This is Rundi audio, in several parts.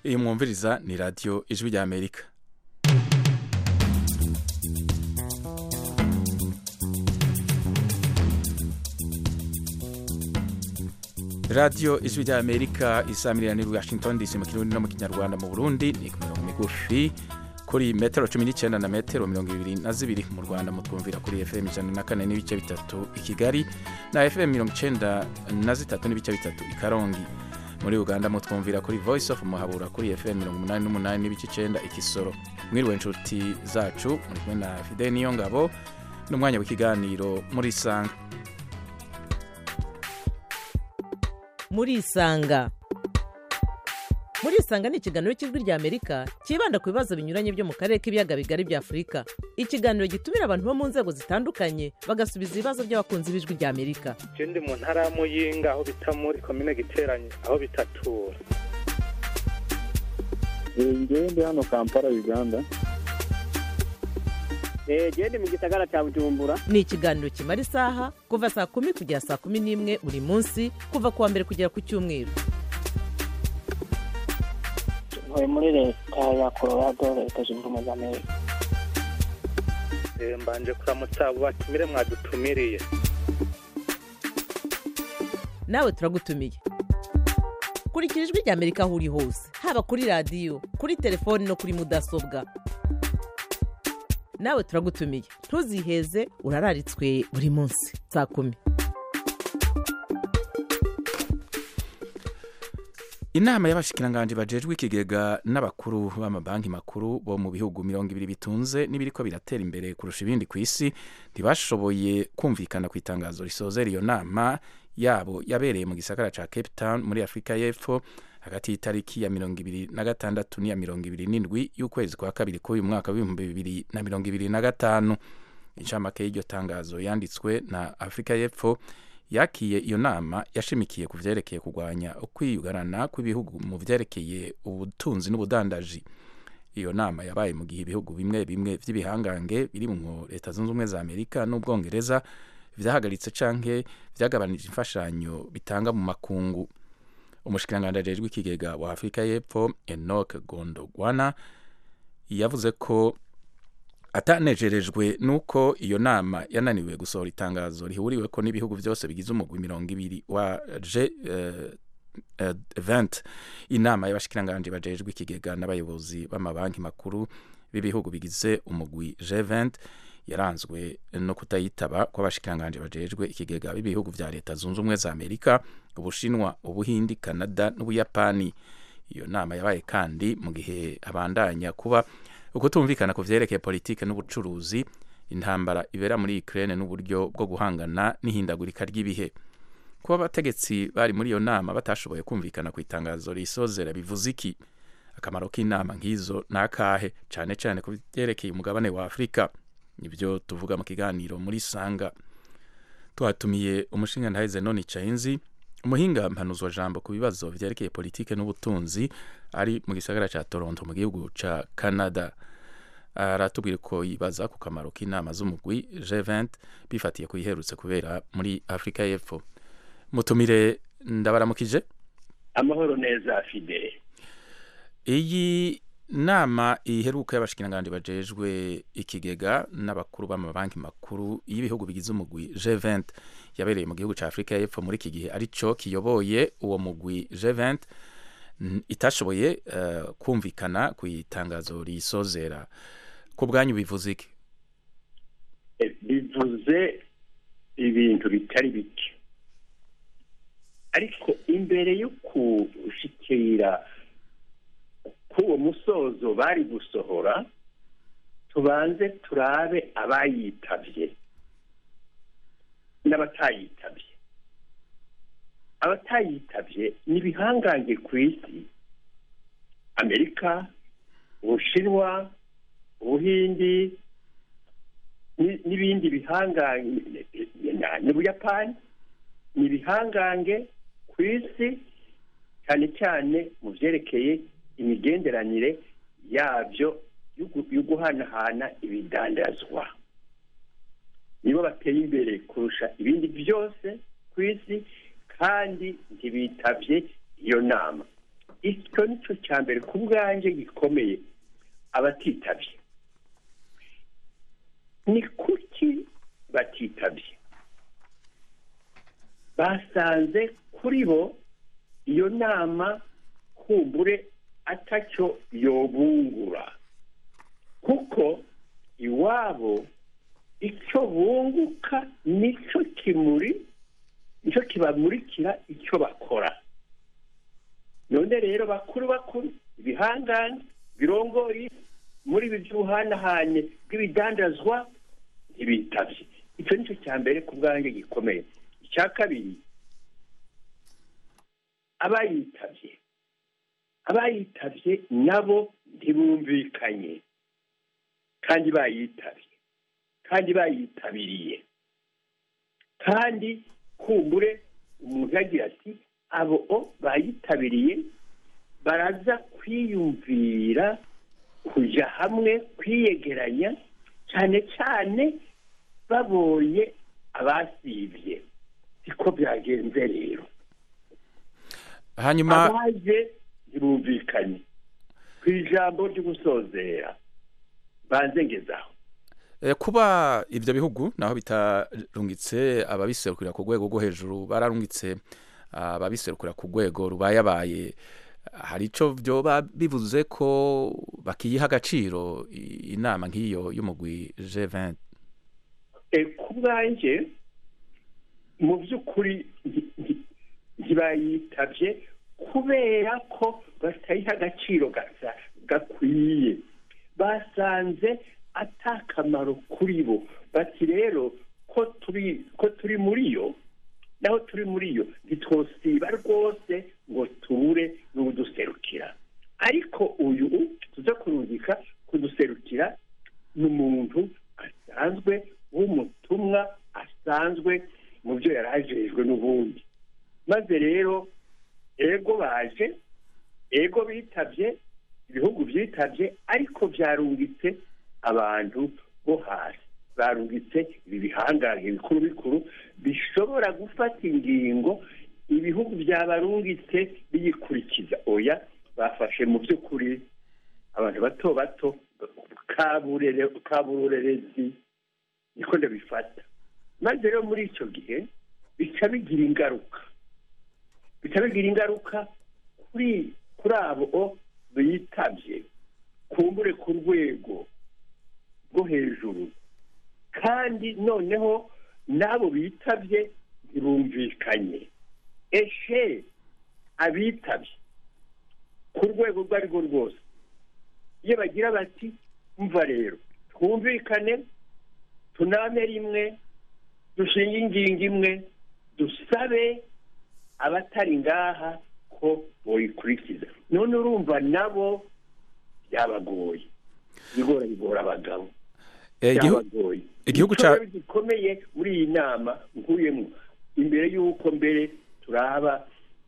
iyi mwumviriza ni radiyo ijwi rya amerika radiyo ijwi rya amerika isamirira ni washington dc mu kirundi no mu kinyarwanda mu burundi ni ku mirongo migufi kuri metero cumi n'icyenda na metero mirongo ibiri na zibiri mu rwanda mutwumvira kuri fm ijana na kane n'ibice bitatu i kigali na fm mirongo icyenda na zitatu n'ibice bitatu i karongi muri uganda mutwumvira kuri voice of muhabura kuri fm mirongo umunani n'umunani n'ibice icyenda ikisoro mwiriwe inshuti zacu muri kumwe na fide niyo ngabo n'umwanya w'ikiganiro muri sanga murisanga murisanga ni ikiganiro cy'ijwi rya amerika cyibanda ku bibazo binyuranye byo mu karere k'ibiyaga bigari bya afurika ikiganiro gitumira abantu bo mu nzego zitandukanye bagasubiza ibibazo by'abakunzi b'ijwi rya amerika je ndi mu ntara ya muyinga aho bita muri komine giteranye aho bitatura ngewe ndi hano kampala uganda genda mu gisagara cya bujumbura ni ikiganiro kimara isaha kuva saa kumi kugera saa kumi n'imwe buri munsi kuva ku wa mbere kugera ku cyumweru ntuye muri leta ya colorado leta zunze ubumwe za amerika Eh, mbanje kuramutsa abo batumire mwadutumiriye nawe turagutumiye kurikira ijwi rya amerika aho uri hose haba kuri radiyo kuri telefoni no kuri mudasobwa nawe turagutumiye ntuziheze urararitswe buri munsi saa kumi inama y'abashikiranganji bajejwe ikigega n'abakuru b'amabanki makuru bo mu bihugu mirongo ibiri bitunze n'ibiriko biratera imbere kurusha ibindi ku isi ntibashoboye kumvikana ku itangazo risozera iyo nama yabo yabereye mu gisagara ca cape town muri afurika y'epfo hagati y'itariki ya mirongo ibiri na gatandatu n'iya mirongo ibiri n'indwi y'ukwezi kwa kabiri k'uyu mwaka w'ibihumbi bibiri na mirongo ibiri na gatanu incamake y'iryo tangazo yanditswe na afurika y'epfo yakiye iyo nama yashimikiye ku vyerekeye kurwanya ukwiyugarana kw'ibihugu mu vyerekeye ubutunzi n'ubudandaji iyo nama yabaye mu gihe ibihugu bimwe bimwe vy'ibihangange birimwo leta zunze ubumwe za amerika n'ubwongereza vyahagaritse canke vyagabanije imfashanyo bitanga mu makungu umushikiranganji ajejwe ikigega wa afurika y'epfo enok gondogwana yavuze ko atanejerejwe nuko iyo nama yananiwe gusohora itangazo rihuriweko n'ibihugu byose bigize umugwi mirongo ibiri wa g event inama y'abashikiranganji bajejwe ikigega n'abayobozi b'amabanki makuru b'ibihugu bigize umugwi g20 yaranzwe no kutayitaba kw'abashikiranganji bajejwe ikigega b'ibihugu vya leta zunze ubumwe za amerika ubushinwa ubuhindi canada n'ubuyapani iyo nama yabaye kandi mu gihe abandanya kuba ukutumvikana ku vyerekeye politike n'ubucuruzi intambara ibera muri Ukraine n'uburyo bwo guhangana n'ihindagurika ry'ibihe kuba abategetsi bari muri iyo nama batashoboye kumvikana ku itangazo risozera bivuze iki akamaro k'inama nk'izo ni akahe cane cane ku vyerekeye umugabane wa afurika nibyo tuvuga mu kiganiro muri sanga twatumiye umushinga ntahize none cainzi umuhinga mpanuzwa jambo ku bibazo vyerekeye politike n'ubutunzi ari mu gisagara ca toronto mu gihugu ca canada aratubwira ko yibaza ku kamaro k'inama z'umugwi g20 bifatiye ku iherutse kubera muri afurika y'epfo mutumire ndabaramukije amahoro neza fide iyi nama iheruka y'abashikiranganji bajejwe ikigega n'abakuru b'amabanki makuru y'ibihugu bigize umugwi G20 yabereye mu gihugu ca Afrika y'Epfo muri iki gihe arico kiyoboye uwo mugwi G20 itashoboye uh, kumvikana ku itangazo risozera ku bwanyu bivuze iki bivuze ibintu bitari bike ariko imbere yo kushikira k'uwo musozo bari gusohora tubanze turabe abayitabye n'abatayitabye abatayitabye ni ibihangange ku isi amerika ubushinwa ubuhindi n'ibindi bihangange n'ubuyapani ni ibihangange ku isi cyane cyane mu byerekeye imigenderanire yabyo yo guhanahana ibidandazwa nibo bateye imbere kurusha ibindi byose ku isi kandi ntibitabye iyo nama icyo ni cyo cya mbere ku bwanjye gikomeye abatitabye ni kuki batitabye basanze kuri bo iyo nama kumbure atacyo yobungura kuko iwabo icyo bunguka nicyo kimuri nicyo kibamurikira icyo bakora none rero bakuru bakuru ibihangane birongoye muri ibi by'ubuhanahane bw'ibidandazwa ntibitabye icyo nicyo cya mbere ku bwanjye gikomeye icya kabiri abayitabye abayitabye nabo ntibumvikanye kandi bayitabye kandi bayitabiriye kandi kumbure umuntu yagira ati abo bayitabiriye baraza kwiyumvira kujya hamwe kwiyegeranya cyane cyane babonye abasibye siko byagenze rero hanyuma abaje ntibumvikanye ku ijambo ryo gusozera banze ngezaho Eh, kuba ivyo bihugu naho bitarungitse ababiserukira ku rwego rwo hejuru bararungitse ababiserukira ku rwego rubayabaye hari ico vyoba bivuze ko bakiyiha agaciro i- inama nk'iyo y'umugwi G20 E, ku bwanjye mu by'ukuri nti- nti- ntibayitabye kubera ko batayiha agaciro gasa gakwiye basanze atakamaro kuri bo bati rero ko turi ko turi muri yo naho turi muri yo ntitwosiba rwose ngo tubure n'uduserukira ariko uyu tuza kurungika kuduserukira ni umuntu asanzwe w'umutumwa asanzwe mu byo yari ajejwe n'ubundi maze rero ego baje ego bitabye ibihugu byitabye ariko byarungitse abantu bo hasi barungitse ibi bihangange bikuru bikuru bishobora gufata ingingo ibihugu byabarungitse biyikurikiza oya bafashe mu by'ukuri abantu bato bato kaburere- kaburerezi niko ndabifata maze rero muri icyo gihe bica bigira ingaruka bica bigira ingaruka kuri kuri abo bitabye kumbure ku rwego rwo hejuru kandi noneho n'abo bitabye ntibumvikanye eshe abitabye ku rwego urwo ari rwo rwose iyo bagira bati mva rero twumvikane tuname rimwe dushinge ingingo imwe dusabe abatari ngaha ko boyikurikiza none urumva nabo byabagoye bigora bigora abagabo Eh, igihu- byabagoye igihugu Icyo ca- rero gikomeye muri iyi nama nkuyemo imbere y'uko mbere turaba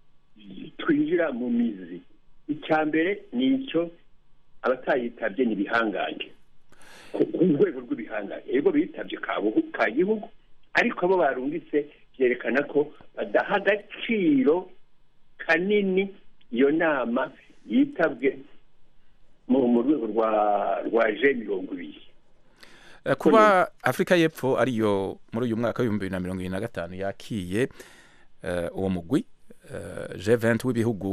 twinjira mu mizi icya mbere ni icyo abatayitabye ni ibihangange ku ku rwego rw'ibihangange yego bitabye ka buhu- ka gihugu ariko abo barungitse byerekana ko badaha agaciro kanini iyo nama yitabwe mu mu rwego rwa rwa je mirongo ibiri Eh, kuba Afrika y'Epfo ariyo muri uyu mwaka w'ibihumbi bibiri na mirongo ibiri na gatanu yakiye eh, uwo mugwi eh, G20 w'ibihugu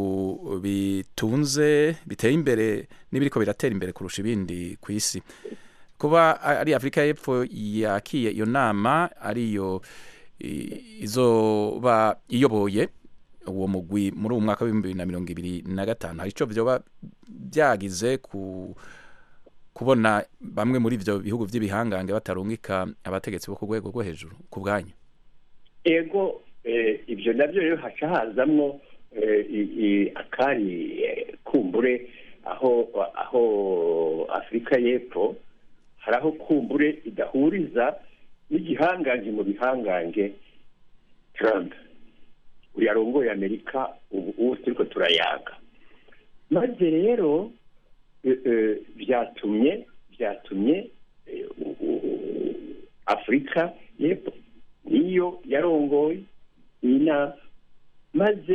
bitunze biteye imbere n'ibiriko biratera imbere kurusha ibindi ku isi kuba a- ari Afrika y'Epfo yakiye iyo nama ariyo i- izoba iyoboye uwo mugwi muri uwo mwaka w'ibihumbi bibiri na mirongo ibiri na gatanu hari ico vyoba byagize ku kubona bamwe muri ivyo bihugu vy'ibihangange batarungika abategetsi bo ku rwego rwo hejuru ku bwanyu ego eh, ibyo nabyo rero haca hazamwo eh, i- i- akari eh, kumbure aho aho afurika y'epfo hari aho kumbure idahuriza n'igihangange mu bihangange trump uyu arongoye amerika ubu ubu turiko turayaga maze rero eh, eh, byatumye byatumye eh, u- u- afurika y'epfo niyo yarongoye iyi nama maze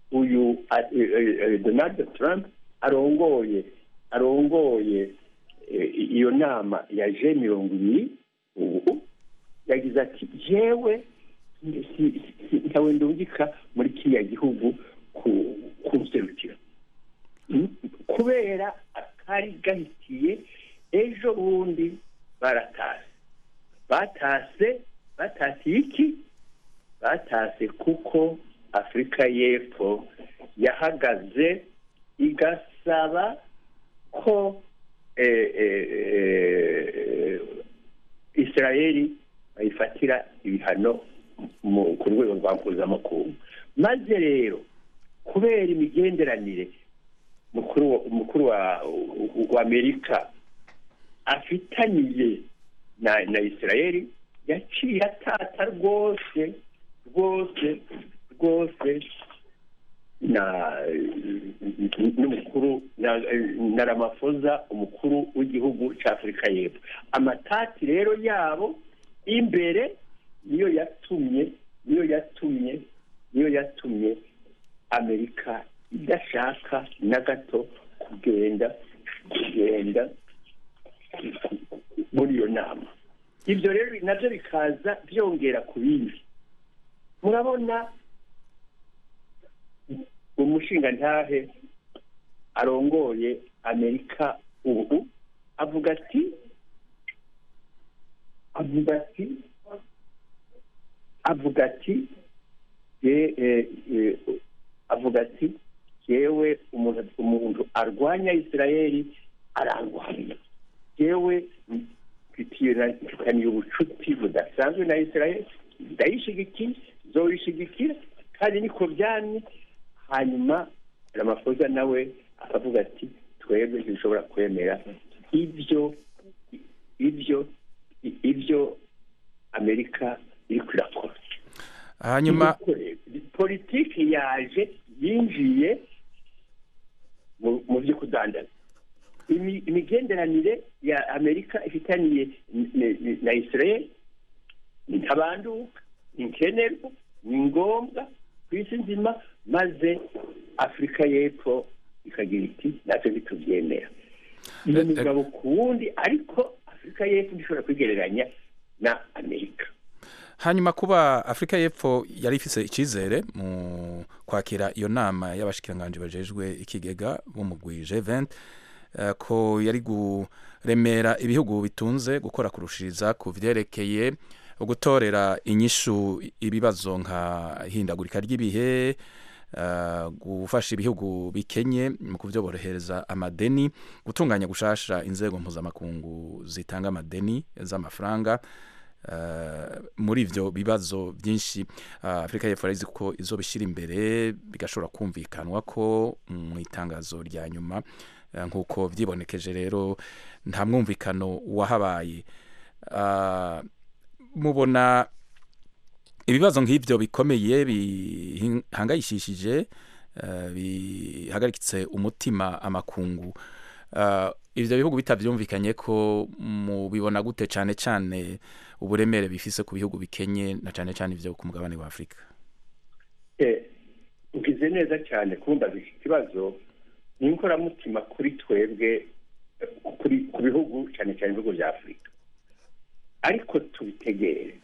uyu a- eh, eh, donald trump arongoye arongoye eh, iyo nama ya je mirongo ibiri ubu yagize ati jewe si- si- si- ntawe ndungika muri kiriya gihugu ku- kunserukira Mm, kubera akari gahitiye ejo bundi baratase batase batasiye iki batase kuko afurika y'epfo yahagaze igasaba ko eh, eh, eh, israeli bayifatira ibihano mu- ku rwego rwa mpuzamakungu maze rero kubera imigenderanire mukuru wa- mukuru wa wa amerika afitaniye na na israeli yaciye atata rwose rwose rwose na n'umukuru na, na ramafoza umukuru w'igihugu cya afurika y'epfo amatati rero yabo imbere niyo yatumye niyo yatumye niyo yatumye amerika idashaka na gato kugenda kugenda muri iyo nama ibyo rero nabyo bikaza byongera ku bindi murabona umushingantahe arongoye amerika ubu avuga ati avuga ati avuga ati ye- eh, eh, avuga ati yewe umuntu umuntu arwanya isirayeli ararwanya yewe mfitiye na- mfitaniye ubucuti budasanzwe na isirayeli ndayishigikiye zoyishigikira kandi niko byamye hanyuma ramafoza nawe akavuga ati twebwe ntibishobora kwemera ibyo ibyo ibyo amerika iri kwirakora hanyuma politiki yaje yinjiye mu- mu byo kudandaza Imi- imigenderanire ya amerika ifitaniye n- n- na israel ni ntabanduka ni nkenerwa ni ngombwa ku isi nzima maze afurika y'epfo ikagira iti natwe ntitubyemera iyo Eh, eh. migabo ku wundi ariko afurika y'epfo ntishobora kwigereranya na amerika hanyuma kuba afurika y'epfo yari ifise icyizere mu kwakira iyo nama y'abashikiranganji bajejwe ikigega b'umugwi G20 eh, ko yari guremera ibihugu bitunze gukora kurushiriza ku vyerekeye gutorera inyishu ibibazo nka hindagurika ry'ibihe eh, gufasha ibihugu bikenye mu kuvyoborohereza amadeni gutunganya gushasha inzego mpuzamakungu zitanga amadeni z'amafaranga Uh, muri ivyo bibazo byinshi uh, afurika y'epfo yarizi ko izobishyira imbere bigashobora kumvikanwa ko mu itangazo rya nyuma uh, nk'uko vyibonekeje rero nta mwumvikano wahabaye uh, mubona ibibazo nk'ivyo bikomeye bihangayishishije uh, bihagaritse umutima amakungu uh, ivyo bihugu bitavyumvikanye ko mubibona gute cane cane uburemere bifise ku bihugu bikenye na cane cane ivyo ku mugabane wa afurika Eh, ugize neza cyane kumbaza iki kibazo ni inkoramutima kuri twebwe eh, kuri ku bihugu cyane cyane ibihugu bya afurika ariko tubitegere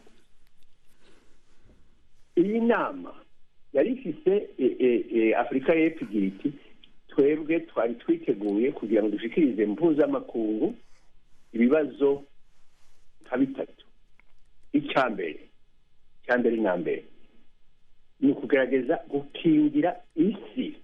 iyi nama yari ifise eh, eh, eh, afurika y'epfo igira iti twebwe twari twiteguye kugira ngo dushikirize mpuzamakungu ibibazo nka bitatu icya mbere icya mbere na mbere ni ukugerageza gukingira isi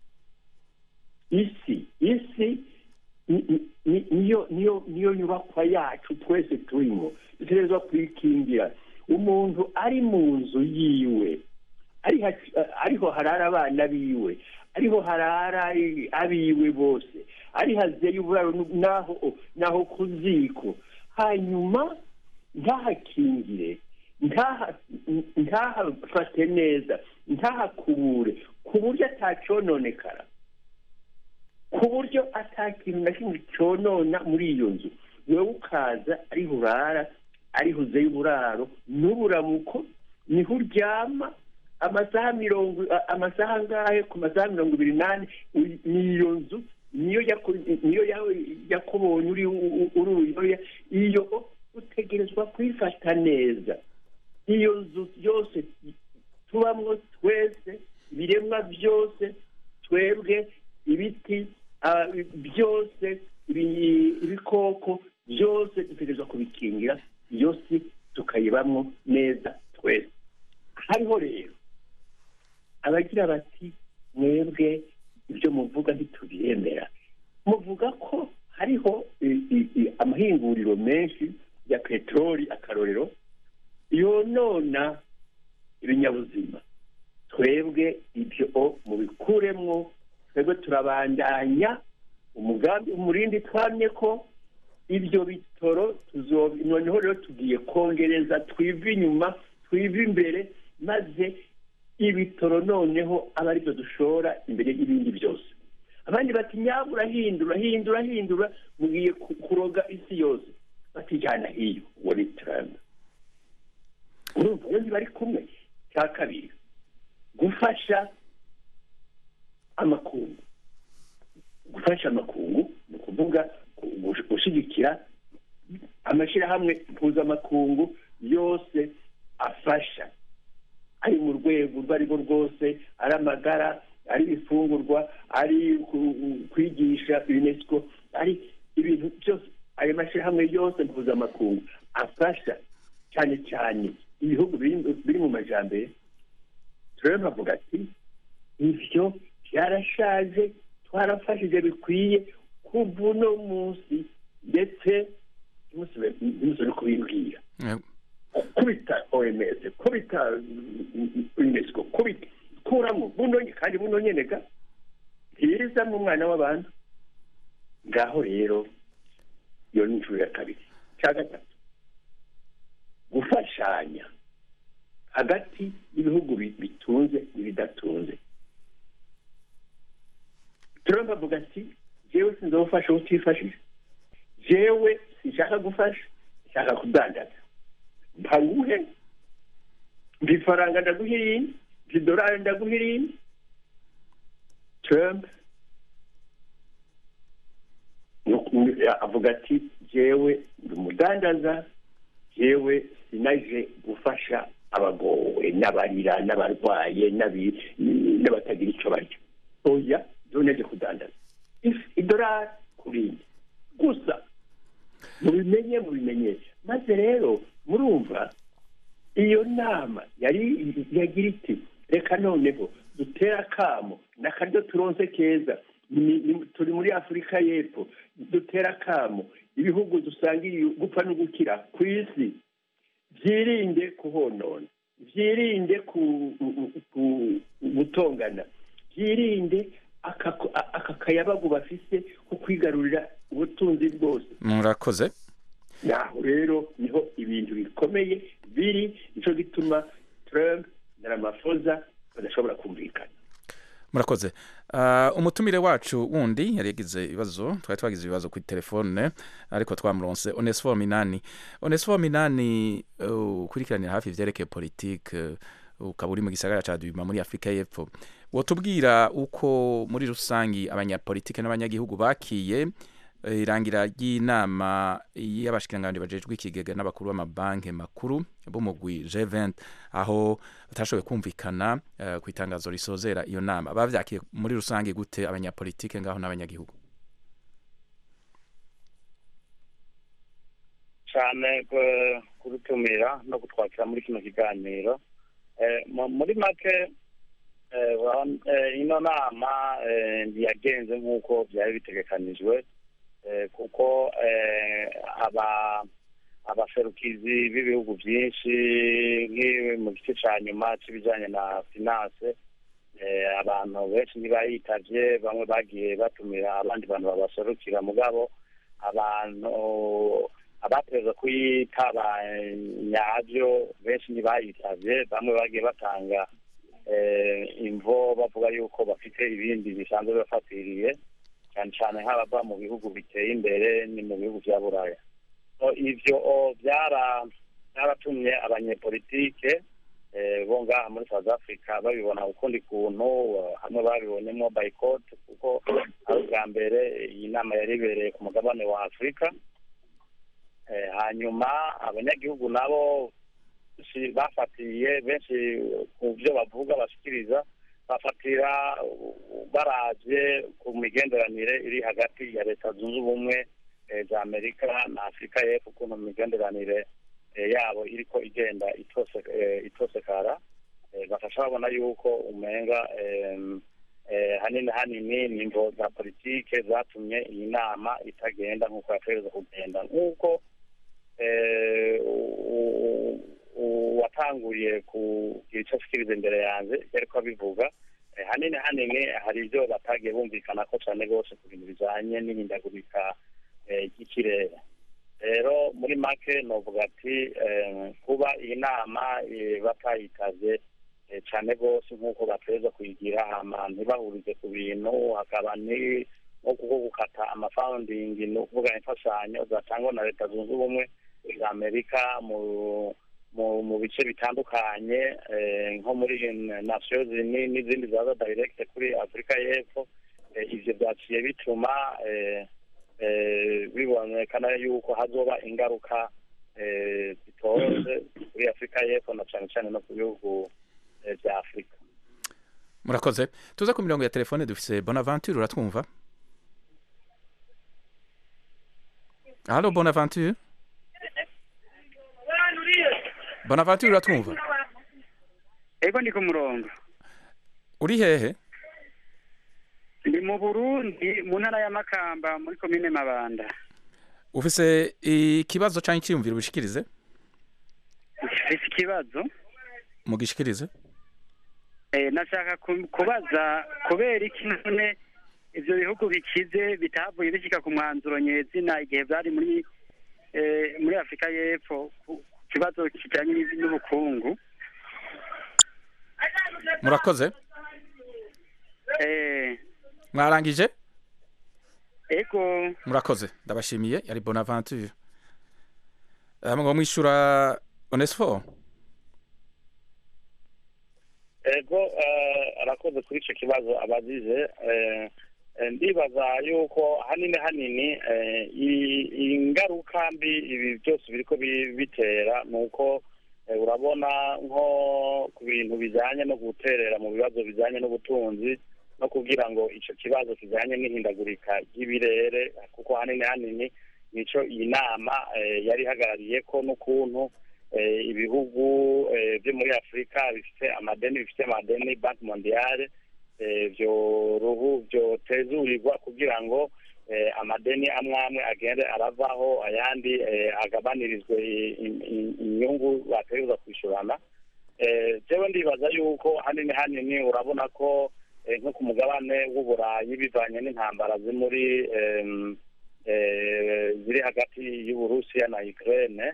isi isi ni- ni- ni- niyo niyo niyo nyubakwa yacu twese turimo dutegerezwa kuyikingira umuntu ari mu nzu yiwe ari ha- ariho harara abana biwe ariho harara abiwe bose ari hazeye uburaro naho naho ku ziko hanyuma ntahakingire ntaha- ntahafate neza ntahakubure ku buryo atacononekara ku buryo atakintu na kimwe conona muri iyo nzu wewe ukaza ariho urara ariho uzeye uburaro n'uburamuko niho uryama amasaha mirongo a- amasaha angahe ku masaha mirongo ibiri n'ane uy- niyo nzu niyo yaku- niyo ya- yakubonye uri u- u- uri uruyoya iyo utegerezwa kwifata neza iyo nzu yose tubamwo twese ibiremwa byose twebwe ibiti ah, byose ibi- ibikoko byose dutegerezwa kubikingira iyo si tukayibamwo neza twese hariho rero abagira bati mwebwe ibyo muvuga ntitubiyemera muvuga ko hariho i- i- i- amahinguriro menshi ya peteroli akarorero yonona ibinyabuzima twebwe ibyo mubikuremwo twebwe turabandanya umugambi umurindi twamye ko ibyo bitoro tuzo noneho rero tugiye kongereza twive inyuma twive imbere maze ibitoro noneho aba aribyo dushora imbere y'ibindi byose abandi bati nyabura hindura hindura hindura mugiye ku- kuroga isi yose batijyana hiyo uwo ni trump urumva rero ntibari kumwe cya kabiri gufasha amakungu gufasha amakungu ni ukuvuga gu- gushyigikira amashyirahamwe mpuzamakungu yose afasha ari mu rwego urwo ari rwo rwose ari amagara ari ibifungurwa ari ku- kwigisha unesco ari ibintu byose ayo mashyirahamwe yose mpuzamakungu afasha cyane cyane ibihugu biri- biri mu majyambere turebe bavuga ati ibyo byarashaje twarafashije bikwiye kuva uno munsi ndetse ntimusubire kubimbwira Eh, kubita oms kubita mm, unesco kubita kuramo buno nye- kandi buno nyene ga ntibiza mu mwana w'abantu ngaho rero iyo ni inshuro ya kabiri cya gatatu gufashanya hagati y'ibihugu bi- bitunze n'ibidatunze Trump avuga ati jewe sinzofasha utifashije jewe sinshaka gufasha nshaka kudandaza mpanguhe mpa ifaranga ndaguha irindi mpa idolari ndaguha irindi Trump nuku- avuga ati jewe ndi umudandaza jewe sinaje gufasha abagowe n'abarira n'abarwaye n'abi- n'abatagira icyo barya oya doneje kudandaza If- idolari ku rindi gusa mubimenye mubimenyesha maze rero murumva iyo nama yari yagira iti reka noneho dutere akamo n'akaryo turonse keza ni- ni- turi muri afurika y'epfo dutere akamo ibihugu dusangiye gupfa no gukira ku isi byirinde kuhonona byirinde ku- ku- gutongana byirinde aka aka kayabagu bafise ko kwigarurira ubutunzi bwose murakoze naho rero niho ibintu bikomeye biri nicyo gituma Trump na Ramaphosa badashobora kumvikana murakoze Ah, umutumire wacu wundi yari yagize ibibazo twari twagize ibibazo kuri telefone ariko twamuronse onesifo minani onesifo minani uh, ukurikiranira hafi ivyerekeye politike uh, ukaba uri mu gisagara ca dubima muri afurika y'epfo wotubwira uko muri rusangi abanyapolitike n'abanyagihugu bakiye eh, irangira ry'inama y'abashikiranganji bajejwe ikigega n'abakuru b'amabanki makuru b'umugwi G20 aho batashoboye kumvikana eh, ku itangazo risozera iyo nama bavyakiye muri rusange gute abanyapolitike ngaho n'abanyagihugu cyane ku- kudutumira no kutwakira muri kino kiganiro Eh, mu- muri make eh, urabona, eh, ino nama eh, ntiyagenze nk'uko byari bitegekanijwe eh, kuko eh, aba abaserukizi b'ibihugu byinshi nk'ibi mu gice cya nyuma cy'ibijyanye na finance eh, abantu benshi ntibayitavye bamwe bagiye batumira abandi bantu babaserukira mugabo abantu abateza kuyitaba eh, nyabyo benshi ntibayitavye bamwe bagiye batanga eh, imvo bavuga yuko bafite ibindi bisanzwe bibafatiriye cyane cyane nk'abava mu bihugu biteye imbere ni mu bihugu vya buraya So, ivyo o, byara byaratumye abanyepolitike eh, bo ngaho ngaha muri south africa babibona ukundi kuntu eh, hamwe babibonyemo boycott kuko ari ubwa mbere iyi nama yari ibereye ku mugabane wa afurika Eh, hanyuma abanyagihugu nabo benshi bafatiye benshi ku byo bavuga bashikiriza bafatira uh, baravye ku migenderanire iri hagati ya leta zunze ubumwe eh, za amerika na afurika y'epfo ukuntu imigenderanire eh, yabo iriko igenda itose eh, itosekara eh, bafasha babona yuko umenga em, eh, hanini hanini ni imvo za politike zatumye iyi nama itagenda nk'uko yategereza kugenda nk'uko eh, u- u- uwatanguriye kugira icyo ashikiriza imbere yanjye yariko abivuga eh, hanini hanini hari ibyo batagiye bumvikana ko cyane rwose ku bintu bijanye n'ihindagurika eh, ry'ikirere rero muri make novuga ati eh, kuba iyi nama eh, batayitavye eh, cyane rwose nk'uko bateza kuyigira hama ntibahurize ku bintu hakaba ni nko kuko gukata amafawundingi ni ukuvuga imfashanyo zatangwa na leta zunze ubumwe za amerika mu mu mu bice bitandukanye eh, nko muri nations Unies n'izindi zaza direct kuri afurika y'epfo eh, ivyo vyaciye bituma eh, eh, bibonekana yuko hazoba ingaruka eh, zitoze kuri afurika y'epfo na cane cane no ku bihugu eh, vya afurika murakoze tuze ku mirongo ya telefone dufise bonaventure uratwumva halo bonaventure bonaventure uratwumva ego ndi ku murongo uri hehe ndi mu burundi mu ntara ya makamba muri komine mabanda ufise ikibazo canke iciyumviro ubishikirize mfise ikibazo mugishikirize Eh, nashaka ku- kubaza kubera iki none ivyo bihugu bikize bitavuye bishika ku mwanzuro nyezina igihe vyari muri eh, muri afurika y'epfo ku ku kibazo kijanye n'iv- n'ubukungu murakoze Eh, mwarangije ego murakoze ndabashimiye yari bonaventure Eh, ngo mwishura onesifo ego eh, arakoze kuri ico kibazo abazize eh, eh, ndibaza yuko hanini hanini eh, i- ingaruka mbi ibi byose biriko bi- bitera ni uko eh, urabona nko ku bintu bijanye no guterera mu bibazo bijanye n'ubutunzi no kugira ngo ico kibazo kijanye n'ihindagurika ry'ibirere kuko hanini hanini nico iyi nama eh, yari ihagarariyeko n'ukuntu eh, ibihugu eh, byo muri afurika bifite amadeni bifite amadeni banki mondiale eh, vyo ruhu vyotezurirwa kugira ngo eh, amadeni amwe amwe agende aravaho ayandi eh, agabanirizwe i- i- i- inyungu bategerezwa kwishurana eh, jewe ndibaza yuko hanini hanini urabona ko eh, nko ku mugabane w'uburayi bivanye n'intambara ziri muri em, eh, ziri hagati y'uburusiya na ukraine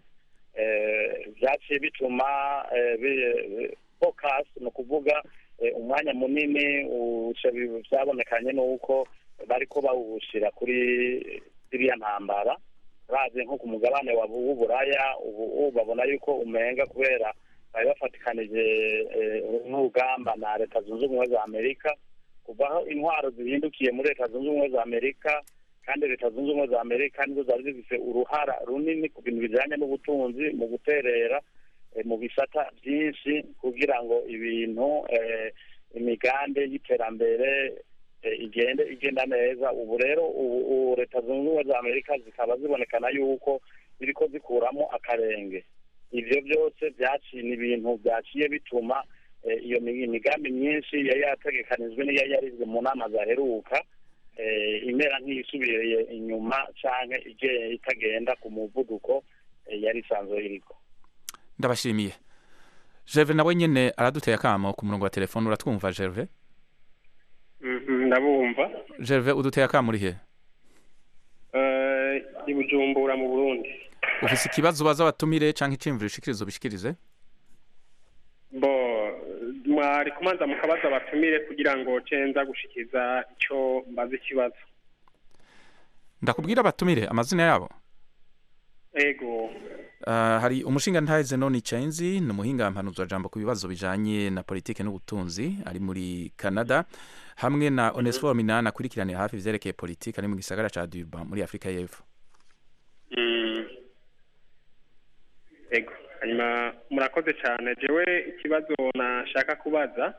eh, vyaciye bituma eh, bi- focus ni ukuvuga eh, umwanya munini uca bi- vyabonekanye n'uko bariko bawushira kuri ziriya ntambara bazi nko ku mugabane wa- w'uburaya ubu ubu babona yuko umenga kubera bari bafatikanije eh, n'urugamba na leta zunze ubumwe za amerika kuvaho intwaro zihindukiye muri leta zunze ubumwe za amerika kandi leta zunze ubumwe za amerika nizo zari zifise uruhara runini ku bintu bijanye n'ubutunzi mu guterera eh, mu bisata byinshi kugira ngo ibintu eh, imigambi y'iterambere eh, igende igenda neza ubu rero ubu ubu leta zunze ubumwe za amerika zikaba zibonekana yuko ziriko zikuramo akarenge ivyo byose vyaciye ni ibintu vyaciye bituma eh, iyo mi- imigambi myinshi yari yategekanijwe n'iyo yarizwe mu nama zaheruka eh, imera nk'iyisubiriye inyuma canke ige- itagenda ku muvuduko eh, yari isanzwe iriko ndabashimiye Gerve nawe nyene araduteye akamo ku murongo wa telefone uratwumva Gerve ndabumva Gerve uduteye akamo uri he Eh, i bujumbura mu burundi ufise ikibazo baza batumire canke iciyumviro ushikirize ubishikirize bo mwari kumanza mukabaza batumire kugira ngo cenza gushikiza ico mbaza ikibazo ndakubwira batumire amazina yabo ego Uh, hari umushinga ntahize none Chainzi ni umuhinga mpanuzwa jambo ku bibazo bijanye na politike n'ubutunzi ari muri Canada hamwe na Onesphore Minani akurikiraniye hafi ivyerekeye politike ari mu gisagara ca Durban muri Afrika y'Epfo Mm. ego hanyuma murakoze cyane jewe ikibazo nashaka kubaza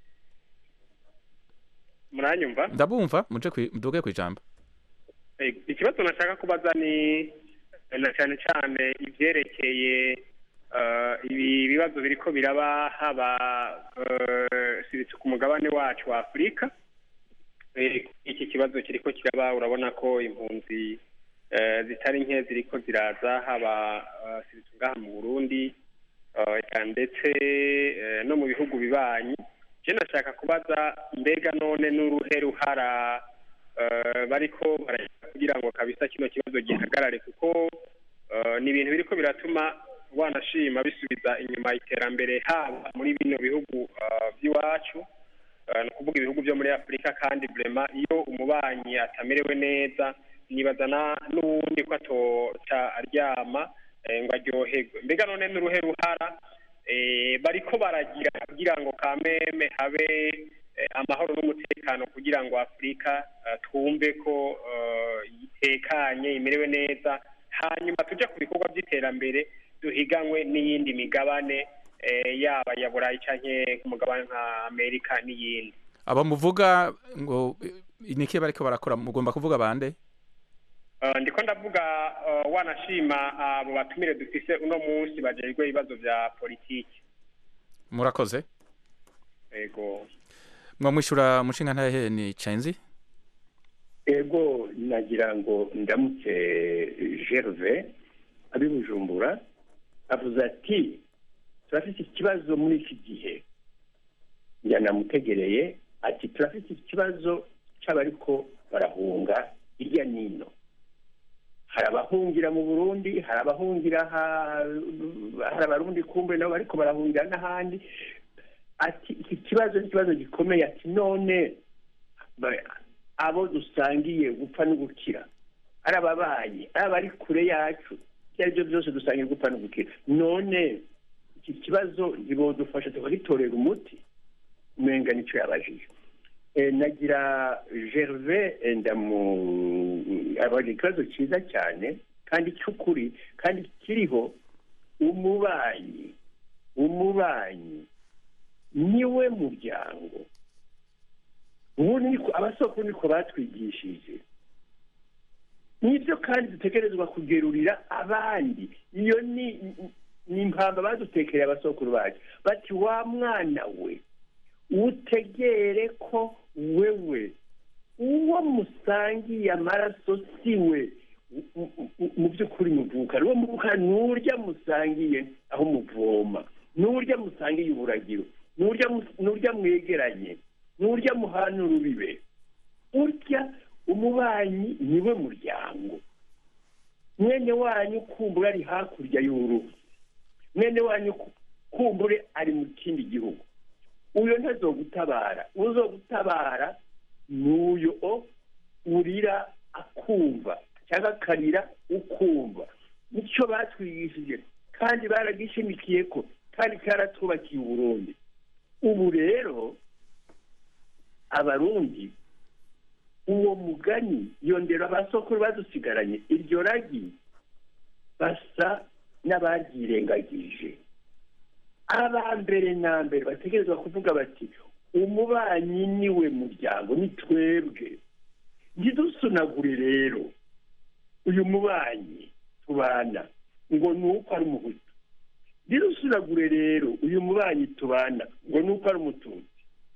muranyumva ndabumva muje kwi- muduge kwijambo Ego, ikibazo nashaka kubaza ni na cyane cyane ivyerekeye eh, ibi bibazo biriko biraba haba eh, siritse ku mugabane wacu wa afurika Eh, iki kibazo kiriko kiraba urabona ko impunzi eh, zitari nke ziriko ziraza haba eh, siritse ngaha mu burundi eh, eka ndetse eh, no mu bihugu bibanyi je nashaka kubaza mbega none n'uruhe ruhara eh, bariko barashaka kugira ngo kabisa kino kibazo gihagarare kuko eh, ni ibintu biriko biratuma wanashima bisubiza inyuma iterambere haba muri bino bihugu eh, by'iwacu eh, ni ukuvuga ibihugu byo muri afurika kandi burema iyo umubanyi atamerewe neza nibaza na n'uwundi ko atoca aryama eh, ngo aryoherwe mbega none n'uruhe ruhara eh, bariko baragira kugira ngo kameme habe eh, amahoro n'umutekano kugira ngo afurika eh, twumve ko eh, itekanye imerewe neza hanyuma tujya ku bikorwa by'iterambere duhiganwe n'iyindi migabane eh, yaba ya burayi canke ku mugabane nka amerika n'iyindi aba muvuga ngo eh, niki bariko barakora mugomba kuvuga bande Uh, ndiko ndavuga uh, wanashima abo batumire dufise uno munsi bajejwe ibibazo vya politiki murakoze ego mwamwishura umushinga ntahe ni Chainzi ego nagira ngo ndamutse gerve abi bujumbura avuze ati turafite ikibazo muri iki gihe yanamutegereye ati turafite ikibazo cy'abariko barahunga hirya n'ino hari abahungira mu burundi hari abahungira ha- hari abarundi kumbe nabo bariko barahungira n'ahandi ati iki kibazo ni ikibazo gikomeye ati none ba- abo dusangiye gupfa no gukira ari ababanyi ari abari kure yacu ibyo ari byo byose dusangiye gupfa no gukira none iki kibazo ntibodufasha tukagitorera umuti umenga nicyo yabajije Eh, nagira gerve eh, ndamu abajije ikibazo cyiza cyane kandi cy'ukuri kandi kiriho umubanyi umubanyi niwe muryango ubu niko abasoko niko batwigishije nibyo kandi dutegerezwa kugerurira abandi iyo ni ni impamba badutekereye abasokuru bacu bati wa mwana we utegere ko wewe uwo musangiye amaraso si we mu- mu- mu by'ukuri muvuka uwo muvuka n'urya musangiye aho muvoma n'urya musangiye uburagiro n'urya mu- n'urya mwegeranye n'urya muhana urubibe urya umubanyi niwe muryango mwene wanyu kumbura ari hakurya y'uruzi mwene wanyu ku- kumbure ari mu kindi gihugu uyo ntazogutabara uzogutabara n'uyo o urira akumva cyangwa akarira ukumva nicyo batwigishije kandi baragishimikiye ko kandi karatubakiye uburundi ubu rero abarundi uwo mugani iyo ndero abasokuru badusigaranye iryo ragi basa n'abaryirengagije aba mbere na mbere bategerezwa kuvuga bati umubanyi niwe muryango ni twebwe ntidusunagure rero uyu mubanyi tubana ngo ni uko ari umuhutu ntidusunagure rero uyu mubanyi tubana ngo ni uko ari umututsi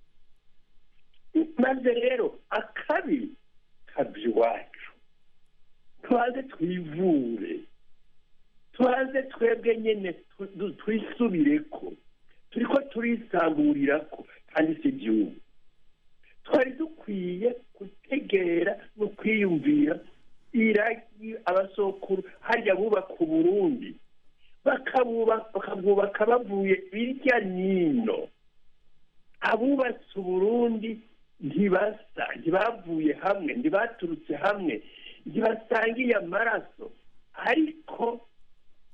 maze rero akabi kabya iwacu tubanze twivure tubanze twebwe nyine tu- tu- twisubire ko turi ko turisamburira ko kandi si igihugu twari dukwiye gutegera no kwiyumvira iragi abasokuru harya bubaka uburundi bakabubaka bakabwubaka bavuye hirya n'ino abubatse uburundi ntibasa ntibavuye hamwe ntibaturutse hamwe ntibasangiye amaraso ariko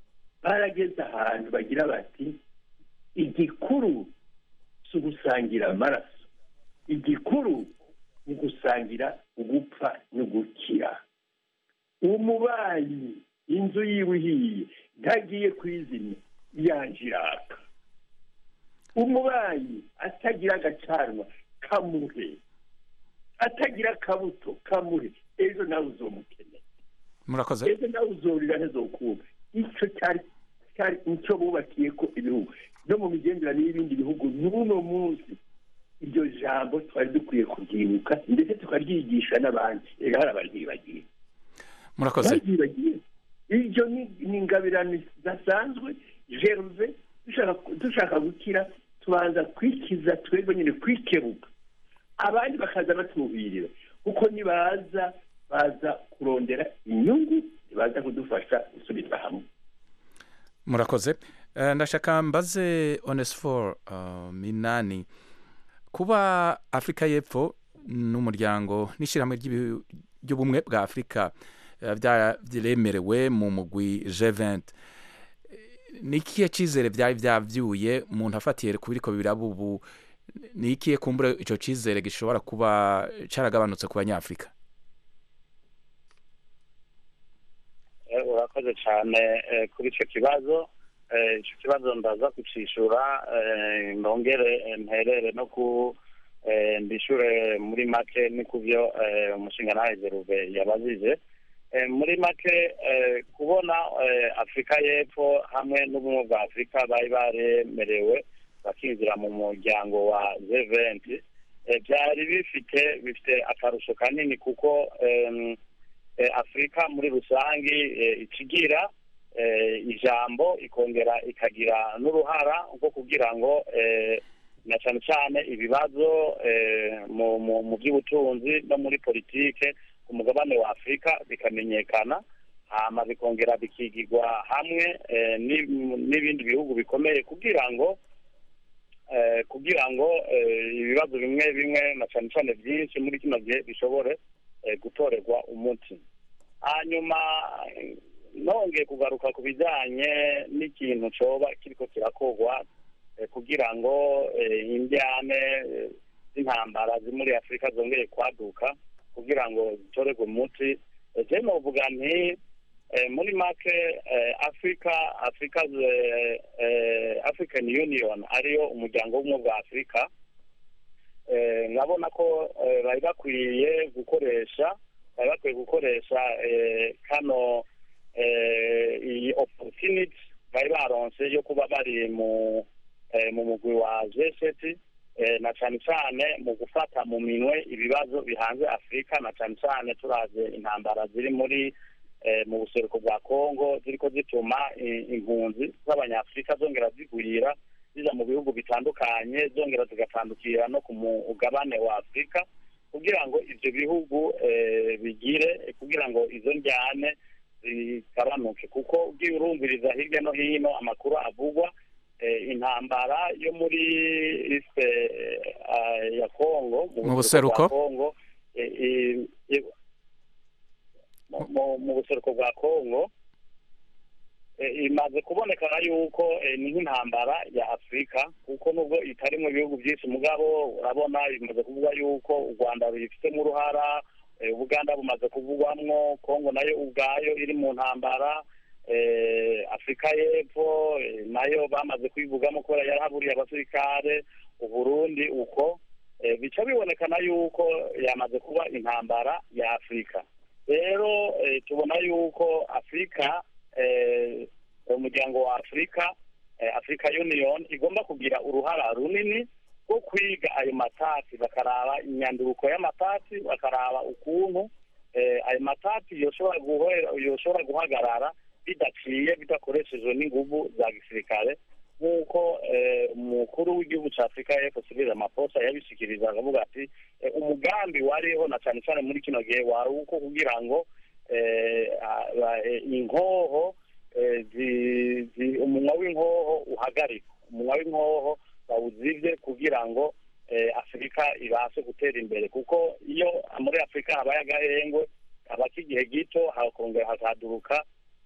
barageze ahantu bagira bati igikuru si ugusangira amaraso igikuru ni gusangira ugupfa no gukira umubanyi inzu yiwe ihiye ntagiye kwizimya yanje iraka umubanyi atagira agacanwa kamuhe atagira akabuto kamuhe ejo nawe uzomukenera murakoze ejo nawe uzorira ntizokuba icyo cyari cyari nicyo bubakiye ko ibihugu no mu migenderanire y'ibindi bihugu n'uno munsi iryo jambo twari dukwiye kubyibuka ndetse tukaryigisha n'abandi rero hari abaryibagiye murakoze baryibagiye iryo ni ni ingabirano zidasanzwe jeruve dushaka dushaka gukira tubanza kwikiza twebwe nyine kwikebuka abandi bakaza batubirira kuko nibaza baza kurondera inyungu ntibaza kudufasha gusubiza hamwe murakoze Eh, ndashaka mbaze onesiforo minani kuba afurika y'epfo n'umuryango n'ishyirahamwe ry'ibihu- ry'ubumwe bwa afurika eh, bya- byemerewe mu mugwi G20 ni ikihe cyizere byari byabyuye umuntu afatiye ku biriko biraba ubu ni ikihe kumbura icyo cyizere gishobora kuba cyaragabanutse ku banyafurika Eh, urakoze cyane eh, kuri icyo kibazo Eh, icyo kibazo ndaza kucishura eh, ndongere eh, mperere no ku eh, ndishure muri make ni ku byo eh, umushinga ntahezeruve yabajije Eh, muri make eh, kubona eh, afurika y'epfo hamwe n'ubumwe bwa afurika bari baremerewe bakinjira mu muryango wa G20 eh, byari bifite bifite akarusho kanini kuko em, eh, afurika muri rusange eh, ikigira eh, ijambo ikongera ikagira n'uruhara rwo kugira ngo eh, na cyane cyane ibibazo eh, mu mu- mu by'ubutunzi no muri politike ku mugabane wa afurika bikamenyekana hama bikongera bikigirwa hamwe eh, ni- n'ibindi bihugu bikomeye kugira ngo eh, kugira ngo eh, ibibazo bimwe bimwe na cyane cyane byinshi muri kino gihe bishobore eh, gutorerwa umuti hanyuma eh, nongeye kugaruka ku bijyanye n'ikintu coba kiriko kirakorwa eh, kugira ngo eh, indyane eh, z'intambara ziri muri afurika zongeye kwaduka kugira ngo zitorerwe umuti Eh, je novuga nti eh, muri make eh, africa africa eh, eh, african union ariyo umuryango w'ubumwe bwa afurika eh, nkabona ko eh, bari bakwiye gukoresha bari bakwiye gukoresha eh, kano eh, iyi opportunity bari baronse yo kuba bari mu eh, mu mugwi wa G7 eh, na cyane cyane mu gufata mu minwe ibibazo bihanze Afurika na cyane cyane turaze intambara ziri muri eh, mu buseruko bwa Kongo ziriko zituma i- impunzi z'abanyafurika zongera zigwira ziza mu bihugu bitandukanye zongera zigatandukira no ku mugabane wa Afurika kugira ngo ivyo bihugu eh, bigire kugira ngo izo njyane zigabanuke kuko ugiye urumviriza hirya no hino amakuru avugwa eh, intambara yo muri iste eh, ya Kongo Mu buseruko? bwa Kongo eh, eh, eh, mu- mu- mu buseruko bwa Kongo eh, imaze kubonekana yuko eh, ni nk'intambara ya Afurika kuko nubwo itari mu bihugu byinshi mugabo urabona bimaze kuvuga yuko u Rwanda rubifitemo uruhara eh, Uganda bumaze kuvugwamwo Kongo nayo ubwayo iri mu ntambara eh, Afurika y'Epfo eh, nayo bamaze kwivugamo kubera yarahaburiye abasirikare Uburundi uko eh, bica bibonekana yuko yamaze kuba intambara ya Afurika rero eh, tubona yuko Afurika eh, umuryango wa Afurika eh, Africa Union igomba kugira uruhara runini rwo kwiga ayo matati bakaraba inyanduruko y'amatati bakaraba ukuntu eh, ayo matati yoshobora guhera yoshobora guhagarara bidaciye bidakoreshejwe n'inguvu za gisirikare nk'uko eh, umukuru w'igihugu cya afurika y'epfo Cyril Ramaphosa yabishikiriza akavuga ati eh, umugambi wariho na cyane cyane muri kino gihe wari uko kugira ngo eh, a- a- eh, inkoho eh, zi- zi- umunwa w'inkoho uhagarikwa umunwa w'inkoho bawuzibye kugira ngo eh, afurika ibashe gutera imbere kuko iyo muri afurika habaye agahengwe haba k'igihe gito hakongera hakaduruka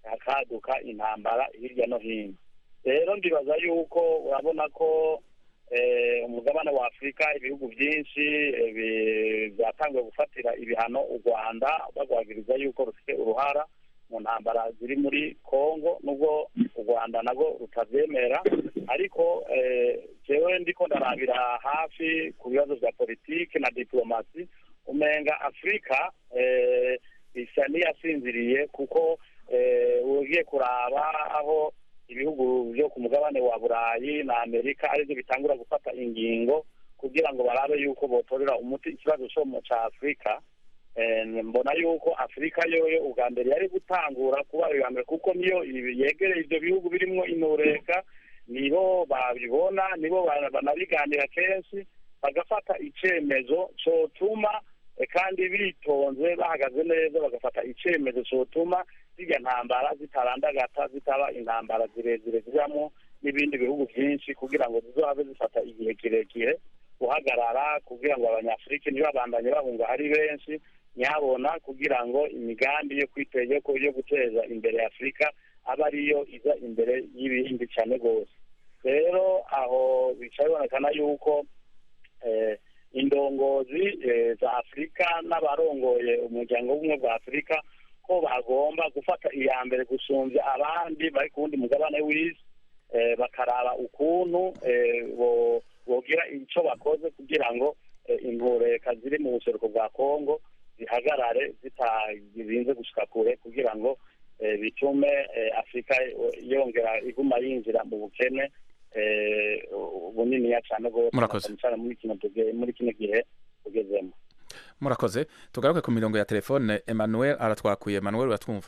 hakaduka intambara hirya no hino rero ndibaza yuko urabona ko eh, umugabane wa afurika ibihugu byinshi eh, bi- byatangiye gufatira ibihano u rwanda bagwagiriza yuko rufite uruhara mu ntambara ziri muri congo nubwo u rwanda nabwo rutabyemera ariko eh, jewe ndiko ndarabira hafi ku bibazo bya politiki na diplomasi umenga afurika eh, isa n'iyasinziriye kuko eh, ugiye kuraba aho ibihugu byo ku mugabane wa burayi na amerika aribyo bitangura gufata ingingo kugira ngo barabe yuko botorera umuti ikibazo cyo mu cya afurika Eh, mbona yuko afurika yoyo ubwa mbere yari gutangura kuba iya mbere kuko niyo ibi- yegereye ibyo bihugu birimo intureka nibo babibona nibo ba- banabiganira kenshi bagafata icyemezo cyotuma eh, kandi bitonze bahagaze neza bagafata icyemezo cyotuma zirya ntambara zitarandagata zitaba intambara zirezire zijyamo n'ibindi bihugu byinshi kugira ngo zizobe zifata igihe kirekire guhagarara kugira ngo abanyafurika ntibabandanye bahunga ari benshi nyabona kugira ngo imigambi yo kwiteza yo yo guteza imbere afurika abe ariyo iza imbere y'ibindi cyane rwose rero aho bica bibonekana yuko eh, indongozi eh, za afurika n'abarongoye umuryango w'ubumwe bwa afurika ko bagomba gufata iya mbere gusumbya abandi bari ku wundi mugabane w'isi eh, bakaraba ukuntu eh, bo- bogira icyo bakoze kugira ngo eh, intureka ziri mu buseruko bwa kongo zihagarare zitarinze gushika kure kugira ngo eh, bitume eh, afurika eh, yongera iguma yinjira mu bukene eh, buniniya cyane rwose Murakoze. cyane cyane muri kino tuge- muri kino gihe tugezemo murakoze tugaruke ku mirongo ya telefone emmanuel aratwakuye emmanuel uratwumva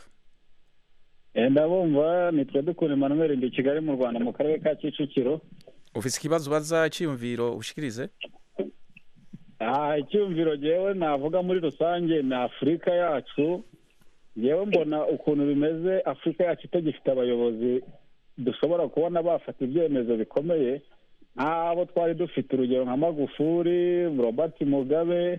Eh, ndabumva nitwe dukura Emmanuel ndi i Kigali mu Rwanda mu karere ka Kicukiro ufise ikibazo ubaza icyiyumviro ushikirize aha icyumviro jewe navuga muri rusange ni afurika yacu yewe mbona ukuntu bimeze afurika yacu itagifite abayobozi dushobora kubona bafata ibyemezo bikomeye nk'abo twari dufite urugero nka magufuri robert mugabe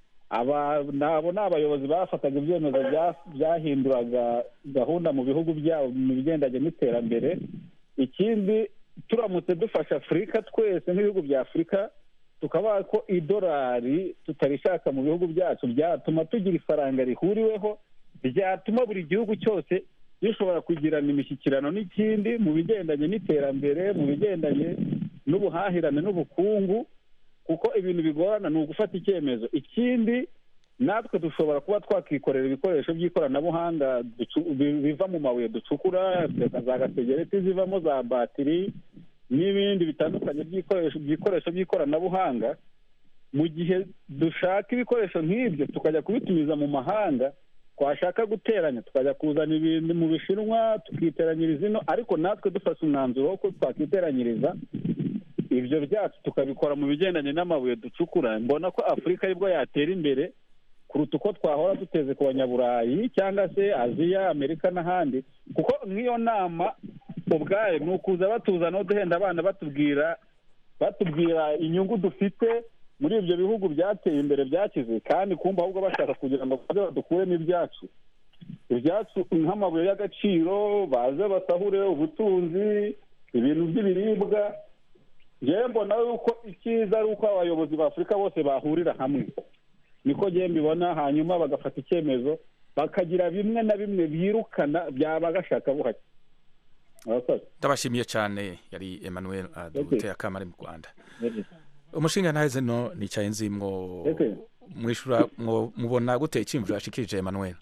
aba nabo ni abayobozi bafataga ibyemezo bya- byahinduraga gahunda mu bihugu byabo mu bigendanye n'iterambere ikindi turamutse dufasha afurika twese nk'ibihugu bya afurika tukaba ko idolari tutarishaka mu bihugu byacu byatuma tugira ifaranga rihuriweho ryatuma buri gihugu cyose gishobora kugirana imishyikirano n'ikindi mu bigendanye n'iterambere mu bigendanye n'ubuhahirane n'ubukungu kuko ibintu bigorana ni ugufata icyemezo ikindi natwe dushobora kuba twakikorera ibikoresho by'ikoranabuhanga ducu- bi- biva mu mabuye ducukura za gasegereti zivamo za batiri n'ibindi bitandukanye by'ibikoresho by'ibikoresho by'ikoranabuhanga mu gihe dushaka ibikoresho nk'ibyo tukajya kubitumiza mu mahanga twashaka guteranya tukajya kuzana ibintu mu bishinwa tukiteranyiriza ino ariko natwe dufashe umwanzuro wo ko twakiteranyiriza ibyo byacu tukabikora mu bigendanye n'amabuye ducukura mbona ko afurika aribwo yatera imbere kuruta uko twahora duteze ku banyaburayi cyangwa se aziya amerika n'ahandi kuko nk'iyo nama ubwayo ni ukuza batuzana duhenda abana batubwira batubwira inyungu dufite muri ibyo bihugu byateye imbere byakize kandi kumva ahubwo bashaka kugira ngo baze badukuremo ibyacu ibyacu nk'amabuye y'agaciro baze basahure ubutunzi ibintu by'ibiribwa ngewe mbona yuko icyiza ari uko abayobozi ba afurika bose bahurira hamwe niko ngewe mbibona hanyuma bagafata icyemezo bakagira bimwe na bimwe birukana byaba gashaka buhake Murakoze. ndabashimiye cyane yari emmanuel aduteye akamari mu rwanda umushinga ntaheze no nicaye nzi mwo Okay. mwishura mwo mubona gute icyiyumviro yashikirije emmanuel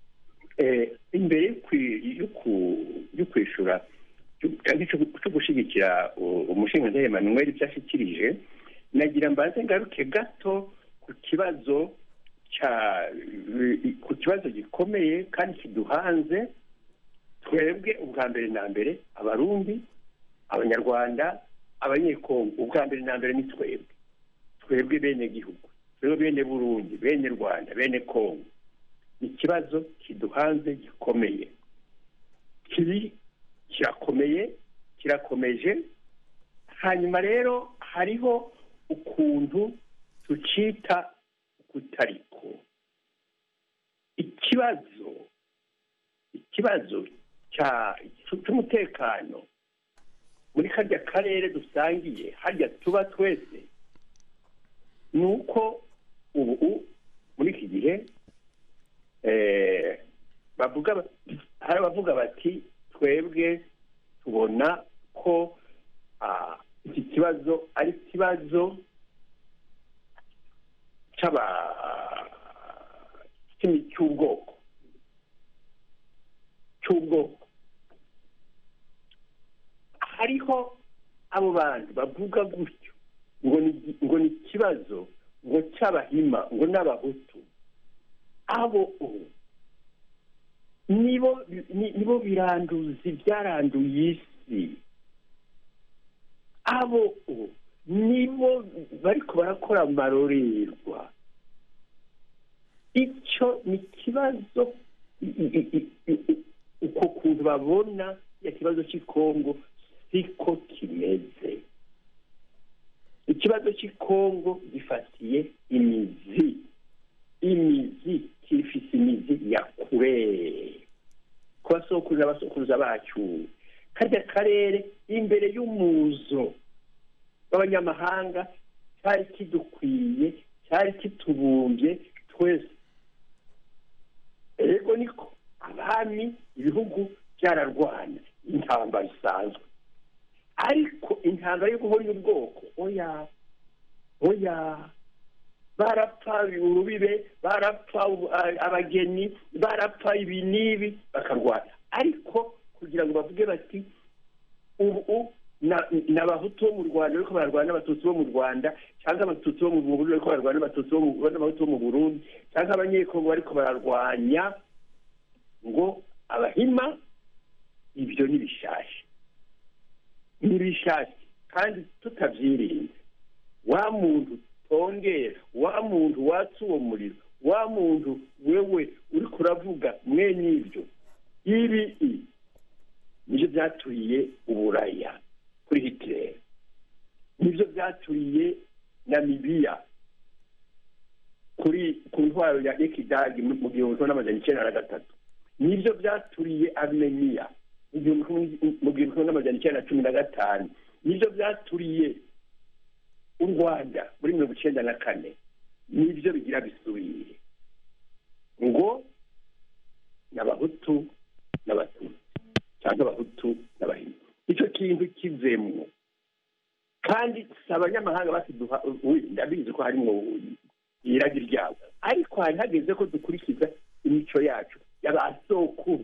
Eh, imbere yo kwi- yo ku- yo kwishura cyo- cyangwa cyo cyo gushyigikira u- umushinga ntahe Emmanuel ibyo ashyikirije nagira mbanze ngaruke gato ku kibazo cya ku kibazo gikomeye kandi kiduhanze twebwe ubwa mbere na mbere abarundi abanyarwanda abanyekongo ubwa mbere na mbere ni twebwe twebwe bene gihugu twebwe bene burundi bene rwanda bene kongo ni ikibazo kiduhanze gikomeye kiri kirakomeye kirakomeje hanyuma rero hariho ukuntu tucita kutariko ikibazo ikibazo cya- cy'umutekano muri karya karere dusangiye harya tuba twese ni uko ubu muri iki gihe eh, bavuga ba- hari abavuga bati twebwe tubona ko ah, iki kibazo ari ikibazo cy'aba cy'imi- cy'ubwoko cy'ubwoko hariho abo bantu bavuga gutyo ngo ni ngo ni ikibazo ngo cy'abahima ngo n'abahutu abo ubu nibo ni- nibo biranduzi byaranduye isi abo ubu nibo bariko barakora amarorerwa icyo ni ikibazo i- i- i- i- i- uko kuntu babona ya kibazo cy'ikongo siko kimeze ikibazo cy'ikongo gifatiye imizi imizi kifise imizi ya kure ku basokuruza abasokuruza bacu karya karere imbere y'umuzo w'abanyamahanga cyari kidukwiye cyari kitubumbye twese ego niko abami ibihugu byararwana intambara isanzwe ariko intambara yo guhonya ubwoko oya oya barapfa urubibe barapfa ubu- a- abageni barapfa ibi n'ibi bakarwana ariko kugira ngo bavuge bati ubu na- ni abahutu bo mu rwanda ariko barwana n'abatutsi bo mu rwanda cyangwa abatutsi bo mu burundi ariko barwana n'abatutsi bo mu n'abahutu bo mu burundi cyangwa abanyekongo bariko bararwanya ngo abahima ibyo ni bishasha ni bishasha kandi tutabyirinze wa muntu tongera wa muntu watsa uwo muriro wa muntu wewe uri kuravuga mwene ibyo ibi i nibyo byaturiye uburaya kuri hitler nibyo byaturiye namibiya kuri ku ntwaro ya ekidagi mu mu gihumbi kimwe n'amajana icyenda na gatatu nibyo byaturiye armeniya mu gihumbi kimwe- mu gihumbi kimwe n'amajana icyenda na cumi na gatanu nibyo byaturiye u rwanda muri mirongo icyenda na kane nibyo bigira bisubire ngo ni abahutu n'abatutsi cyangwa abahutu n'abahima icyo kintu kivemwo kandi si abanyamahanga basiduha uyu ndabizi ko harimo iragi ryabo ariko hari hageze ko dukurikiza imico yacu y'abasokuru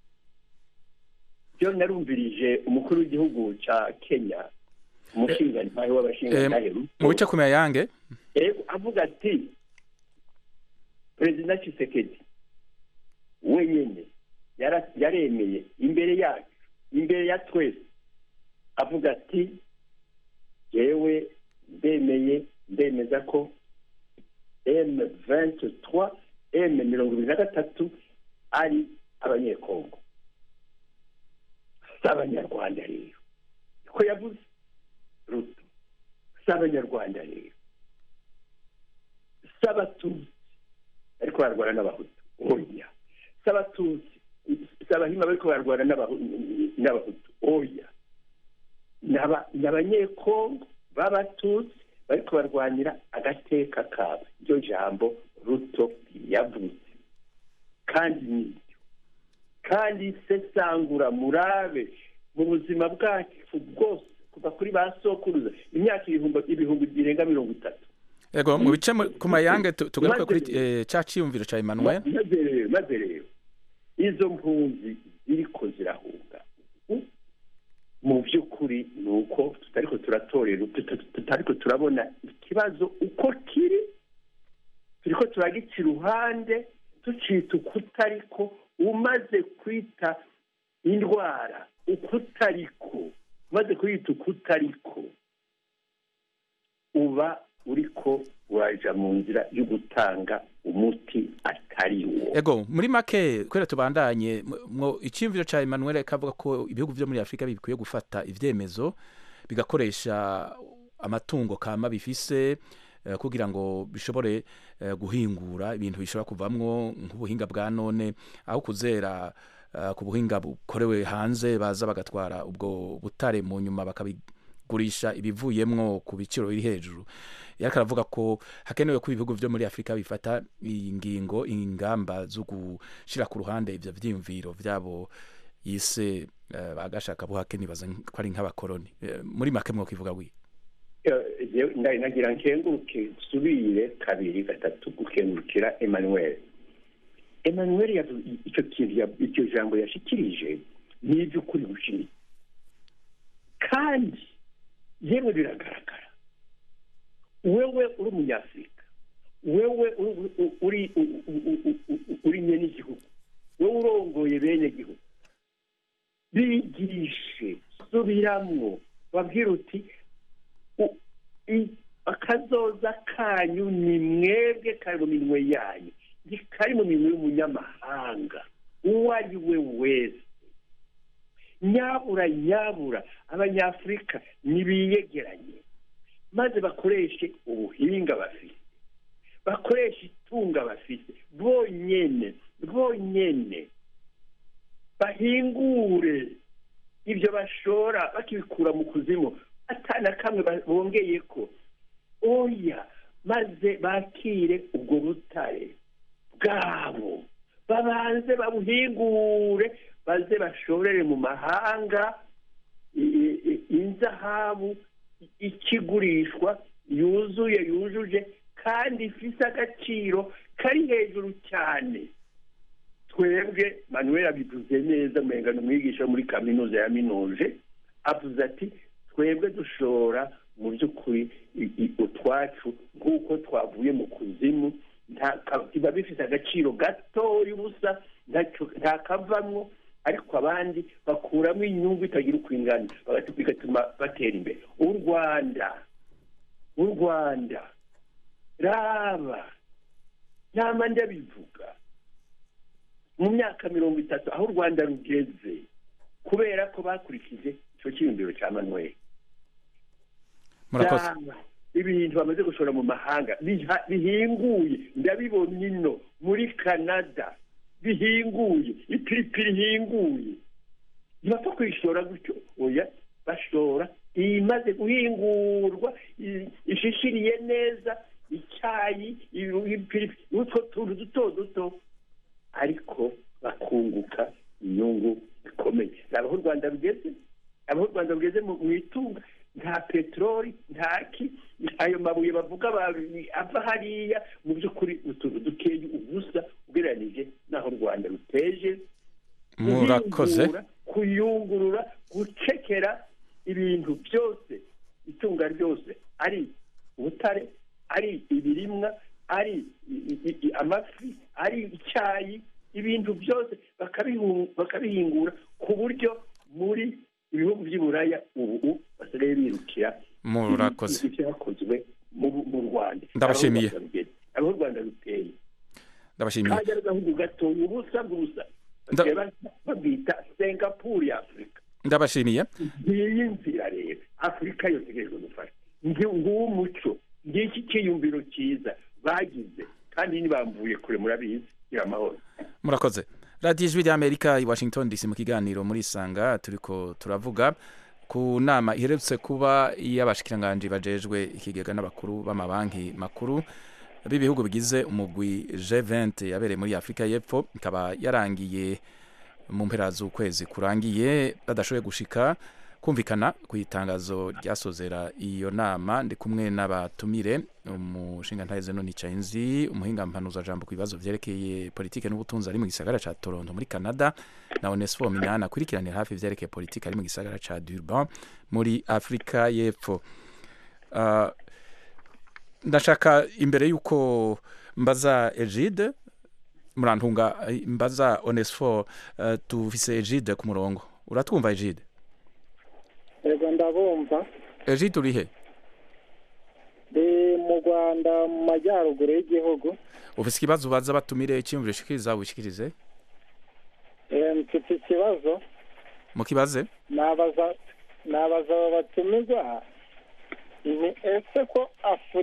byo narumvirije umukuru w'igihugu cya kenya umushingantahe w'abashingantahe mu bice kumenya yange Ego, avuga ati perezida Tshisekedi wenyine yara- yaremeye imbere yacu imbere ya twese avuga ati yewe ndemeye ndemeza ko m venti twa m mirongo ibiri na gatatu ari abanyekongo si abanyarwanda rero ko yavuze ruto si abanyarwanda rero si abatutsi ariko bararwana n'abahutu oya si abatutsi si abahima bariko bararwana n'abahu- n'abahutu oya ni aba- ni abanyekongo b'abatutsi bariko barwanira agateka kabo iryo jambo ruto yavuze kandi nibyo kandi sesangura murabe mu buzima bwacu bwose kuva kuri ba sokuruza imyaka ibihumbi ibihumbi birenga mirongo itatu ego mu bice mu- ku mayange tu- tugaruke kuri Maze- eh, ca ciyumviro ca Emmanuel maze rero maze rero izo mpunzi ziriko zirahunga Mm. mu by'ukuri ni uko tutariko turatorera tuta- tutariko turabona ikibazo uko kiri turiko turagica iruhande tucita ukutariko umaze kwita indwara ukutariko umaze kwita ukutariko uba uriko uraja mu nzira yo gutanga umuti atari wo ego muri make kubera tubandanye mu- mwo iciyumviro ca Emmanuel kavuga ko ibihugu vyo muri Afrika bikwiye gufata ivyemezo bigakoresha amatungo kama bifise eh, kugira ngo bishobore eh, guhingura ibintu bishobora kuvamwo nk'ubuhinga bwa none aho kuzera uh, ku buhinga bukorewe hanze baza bagatwara ubwo butare mu nyuma bakabigurisha ibivuyemwo ku biciro biri hejuru yariko aravuga ko hakenewe ko ibihugu vyo muri afurika bifata ingingo ingamba zo gushira ku ruhande ivyo vyiyumviro vyabo yise uh, bagashaka buhake nibaza ko ari nk'abakoroni uh, muri make mwokivuga wi ndari nagira nkenguruke nsubire kabiri gatatu gukengurukira emmanuel emmanuel icyo kintu icyo jambo yashikirije ni iby'ukuri gushimira kandi yewe biragaragara wewe uri umunyafurika wewe uri uri nyene igihugu wewe urongoye bene gihugu bigishe subiramwo babwira uti akazoza kanyu ni mwebwe kari mu minwe yanyu kari mu minwe y'umunyamahanga uwo ari we wese nyabura nyabura abanyafurika nibiyegeranye maze bakoreshe ubuhinga bafite bakoreshe itunga bafite bonyene bonyene bahingure ibyo bashora bakibikura mu kuzimu atana kamwe bongeye ko oya maze bakire ubwo butare bwabo babanze babuhingure baze bashorere mu mahanga inzahabu ikigurishwa yuzuye yujuje kandi ifite agaciro kari hejuru cyane twebwe manuel abivuze neza umenga ni umwigisha muri kaminuza ya minuje avuze ati twebwe dushora mu by'ukuri utwacu nk'uko twavuye mu kuzimu biba bifite agaciro gatoya ubusa nta kavamwo ariko abandi bakuramo inyungu itagira uko ingana bigatuma batera imbere u rwanda u rwanda raba nama ndabivuga mu myaka mirongo itatu aho u rwanda rugeze kubera ko bakurikije icyo cyiyumviro cya manuel murakoze ibintu bamaze gushora mu mahanga bihinguye ndabibona ino muri canada bihinguye ipiripiri ihinguye ntibapfa kuyishora gutyo oya bashora imaze guhingurwa ishishiriye neza icyayi utwo tuntu duto duto ariko bakunguka inyungu ikomeye ni aho u rwanda rugeze aho u rwanda rugeze mu itunga nta peteroli nta ki ayo mabuye bavuga ava hariya mu by'ukuri utuntu dukeye ubusa ugereranije n'aho u rwanda ruteje murakoze kuyungurura gucekera ibintu byose itunga ryose ari ubutare ari ibirimwa ari amafi ari icyayi ibintu byose bakabihingura ku buryo muri ibihugu by'iburaya ubu basigaye birukira murakoze ibyakozwe mu rwanda ndabashimiye aho u rwanda ruteye ndabashimiye kajya agahugu gatoya ubusa bw'ubusa babwita singapuru ya afurika ndabashimiye ngiyi nzira rero afurika yose itegerejwe gufasha nguwo umuco ngiki cyiyumviro cyiza bagize kandi ntibamvuye kure murabizi gira amahoro murakoze radiyo ijwi ry'amerika i washington dc mu kiganiro muri isanga turiko turavuga ku nama iherutse kuba iy'abashikiranganji bajejwe ikigega n'abakuru b'amabanki makuru b'ibihugu bigize umugwi G20 yabereye muri Afrika y'Epfo ikaba yarangiye mu mpera z'ukwezi kurangiye badashoboye gushika kumvikana ku itangazo ryasozera iyo nama ndi kumwe n'abatumire umushinga ntaheze none Chainzi umuhinga mpanuza jambo ku bibazo vyerekeye politike n'ubutunzi ari mu gisagara ca Toronto muri Canada na Onesphore Minana akurikiranira hafi vyerekeye politike ari mu gisagara ca Durban muri Afrika y'Epfo uh, ndashaka imbere y'uko mbaza Egide murantunga mbaza Onesphore uh, tufise Egide ku murongo uratwumva Egide yego ndabumva Egide uri he ndi mu rwanda mu majyaruguru y'igihugu ufise ikibazo ubaza batumire icyumviro ushikiriza wishikirize mfite ikibazo mukibaze nabaza nabaza aba batumirwa ni ese ko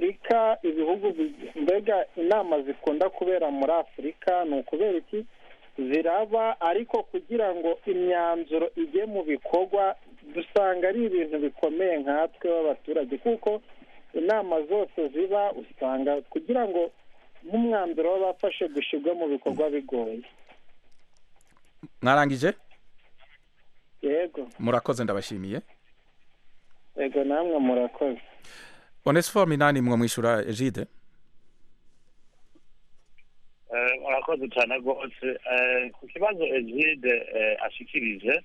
afurika ibihugu mbega inama zikunda kubera muri afurika ni ukubera iki ziraba ariko kugira ngo imyanzuro ijye mu bikorwa dusanga ari ibintu bikomeye nkatwe b'abaturage kuko inama zose ziba usanga kugira ngo nk'umwanzuro baba bafashe gushyirwa mu bikorwa bigoye mwarangije yego murakoze ndabashimiye yego namwe murakoze onesifo minani mwo mwishyura ejide Eh, murakoze cyane rwose Eh, ku kibazo egide ashikirije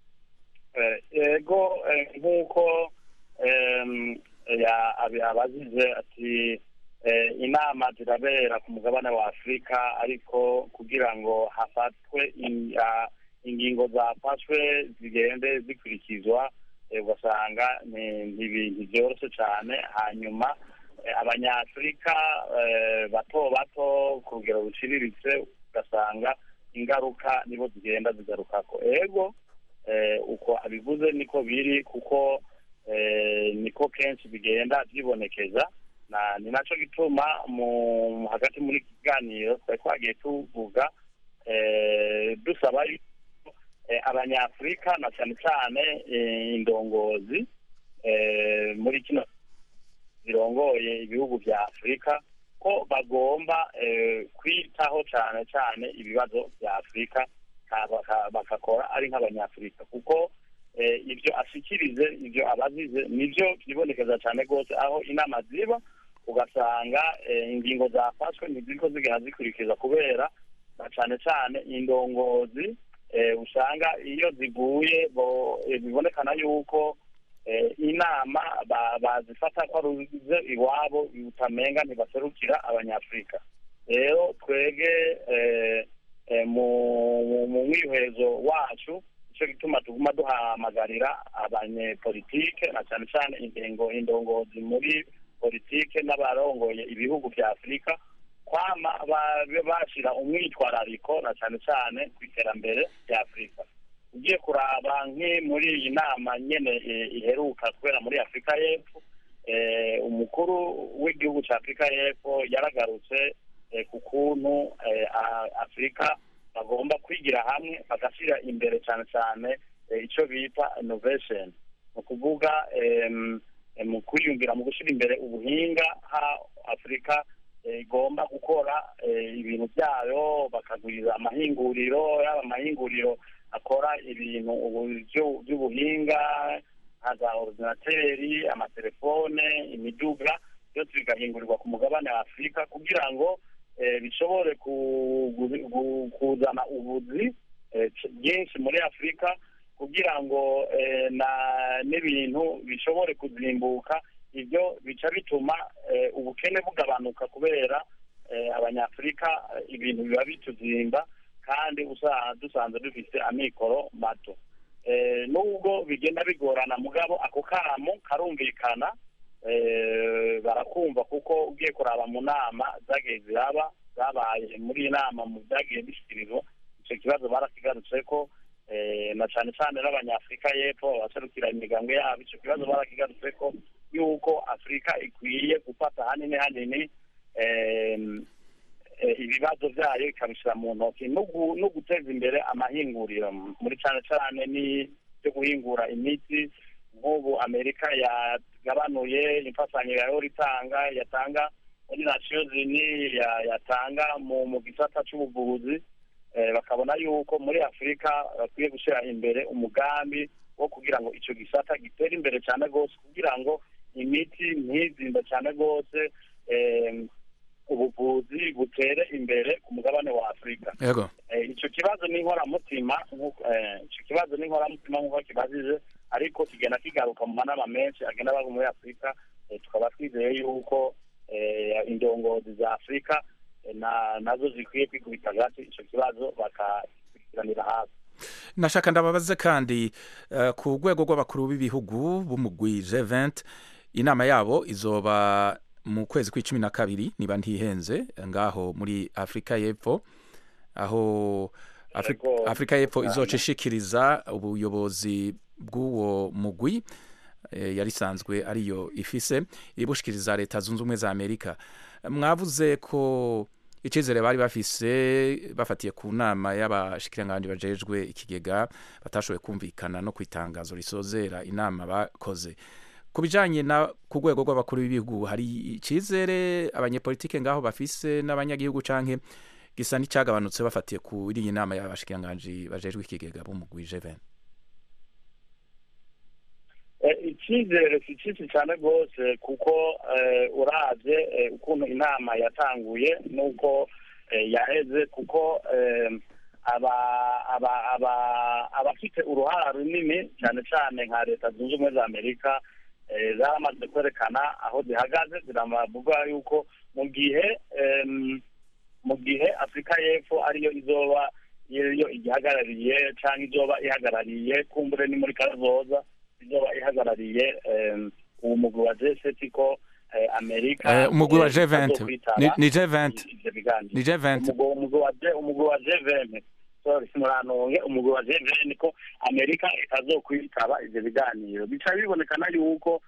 eh, yego eh, nk'uko em, ya- abi- abazize ati eh, inama zirabera ku mugabane wa afurika ariko kugira ngo hafatwe in- ah, ingingo zafashwe zigende zikurikizwa eh, ugasanga ni ni ibintu byoroshye cyane hanyuma eh, abanyafurika eh, bato bato ku rugero ruciriritse ugasanga ingaruka nibo zigenda zigarukako ego eh, uko abivuze niko biri kuko eh, niko kenshi bigenda byibonekeza na ni nacyo gituma mu hagati muri iki kiganiro twari twagiye tuvuga eh, dusaba yuko eh, abanyafurika na cyane cyane eh, indongozi eh, muri kino zirongoye ibihugu bya afurika ko bagomba eh, kwitaho cyane cyane ibibazo bya afurika ka- baka- bagakora ari nk'abanyafurika kuko eh, ibyo ashikirize ibyo abazize nibyo byibonekeza cyane rwose aho inama ziba ugasanga eh, ingingo zafashwe ntiziriko zigenda zikurikiza kubera na cyane cyane indongozi eh, usanga iyo ziguye bo- eh, bibonekana yuko eh, inama ba- bazifata ko ruze iwabo utamenga ntibaserukira abanyafurika rero twege eh, eh, mu mu- mu mwihwezo wacu nicyo gituma tuguma duhamagarira abanyepolitike na cyane cyane ingengo indongozi muri politike n'abarongoye ibihugu bya afurika kwama ba- bashyira umwitwarariko na cyane cyane ku iterambere rya afurika ugiye kuraba nk'i muri iyi nama nyene eh, iheruka kubera muri afurika y'epfo eh, umukuru w'igihugu cya afurika y'epfo yaragarutse eh, ku kuntu eh, a- afurika bagomba kwigira hamwe bagashyira imbere cyane cyane eh, icyo bita innovation ni ukuvuga em, eh, mu kwiyumvira mu gushyira imbere ubuhinga ha afurika eh, igomba gukora eh, ibintu byayo bakaguriza amahinguriro yaba amahinguriro akora ibintu ubu byo- by'ubuhinga nka za ordinateri amatelefone imiduga byose bigahingurirwa ku mugabane wa afurika kugira ngo eh, bishobore ku- gu- gu- kuzana ubuzi eh, c- bwinshi muri afurika kugira ngo eh, na n'ibintu bishobore kuzimbuka ibyo bica bituma eh, ubukene bugabanuka kubera eh, abanyafurika eh, ibintu biba bituzimba kandi usa- dusanzwe dufite amikoro mato Eh, nubwo bigenda bigorana mugabo ako kamo karumvikana eh, barakumva kuko ugiye kuraba mu nama zagiye ziraba zabaye muri iyi nama mu byagiye bishyikirizwa icyo kibazo barakigarutse ko eh, na cyane cyane n'abanyafurika y'epfo abaserukira imiryango yabo icyo kibazo barakigarutse ko yuko afurika ikwiye gufata hanini hanini em, eh, ibibazo byayo ikabishyira mu ntoki no gu- no guteza imbere amahinguriro muri cyane cyane ni byo guhingura imiti nk'ubu amerika yagabanuye imfatanyo yahora itanga yatanga muri nasiyo zini ya- yatanga mu mu gisata cy'ubuvuzi eh, bakabona yuko muri afurika bakwiye gushyira imbere umugambi wo kugira ngo icyo gisata gitere imbere cyane rwose kugira ngo imiti ntizimbe cyane rwose em, ubuvuzi butere imbere ku mugabane wa afurika yego Eh, icyo kibazo ni inkoramutima nk'uko- eh, icyo kibazo ni inkoramutima nk'uko kibajije ariko kigenda kigaruka mu manama menshi agenda aba muri afurika eh, tukaba twizeye yuko eh, indongozi za afurika eh, na- nazo zikwiye kwikubita hagati icyo kibazo bakakurikiranira hafi nashaka ndababaze kandi eh, ku rwego rw'abakuru b'ibihugu b'umugwi G20 inama yabo izoba mu kwezi kw'icumi na kabiri niba ntihenze ngaho muri afurika y'epfo aho Afri- Yego, afurika y'epfo cyane. izoca ishikiriza ubuyobozi bw'uwo mugwi eh, yari isanzwe ariyo ifise ibushikiriza leta zunze ubumwe za amerika mwavuze ko icizere bari bafise bafatiye ku nama y'abashikiranganji bajejwe ikigega batashoboye kumvikana no kwitangazo risozera inama bakoze ku bijanye na ku rwego rw'abakuru b'ibihugu hari icizere abanyepolitike ngaho bafise n'abanyagihugu canke gisa n'icyagabanutse bafatiye kuri iyi nama y'abashikiranganji bajejwe ikigega b'umugwi G20 icyizere si cyinshi cyane rwose kuko urabye ukuntu inama yatanguye n'uko yaheze kuko abafite uruhara runini cyane cyane nka leta zunze ubumwe za amerika zaramaze kwerekana aho zihagaze ziravuga yuko mu gihe mu gihe afurika y'epfo ariyo izoba iyo igihagarariye cyangwa izoba ihagarariye kumbure ni muri kazoza izoba ihagarariye uwo mugwi wa jeseti ko amerika umugwi wa G20 ni G20 ni G20 umugwi wa G20 sorry simuranonge umugwi wa G20 ko amerika itazokwitaba ivyo biganiro bica bibonekana yuko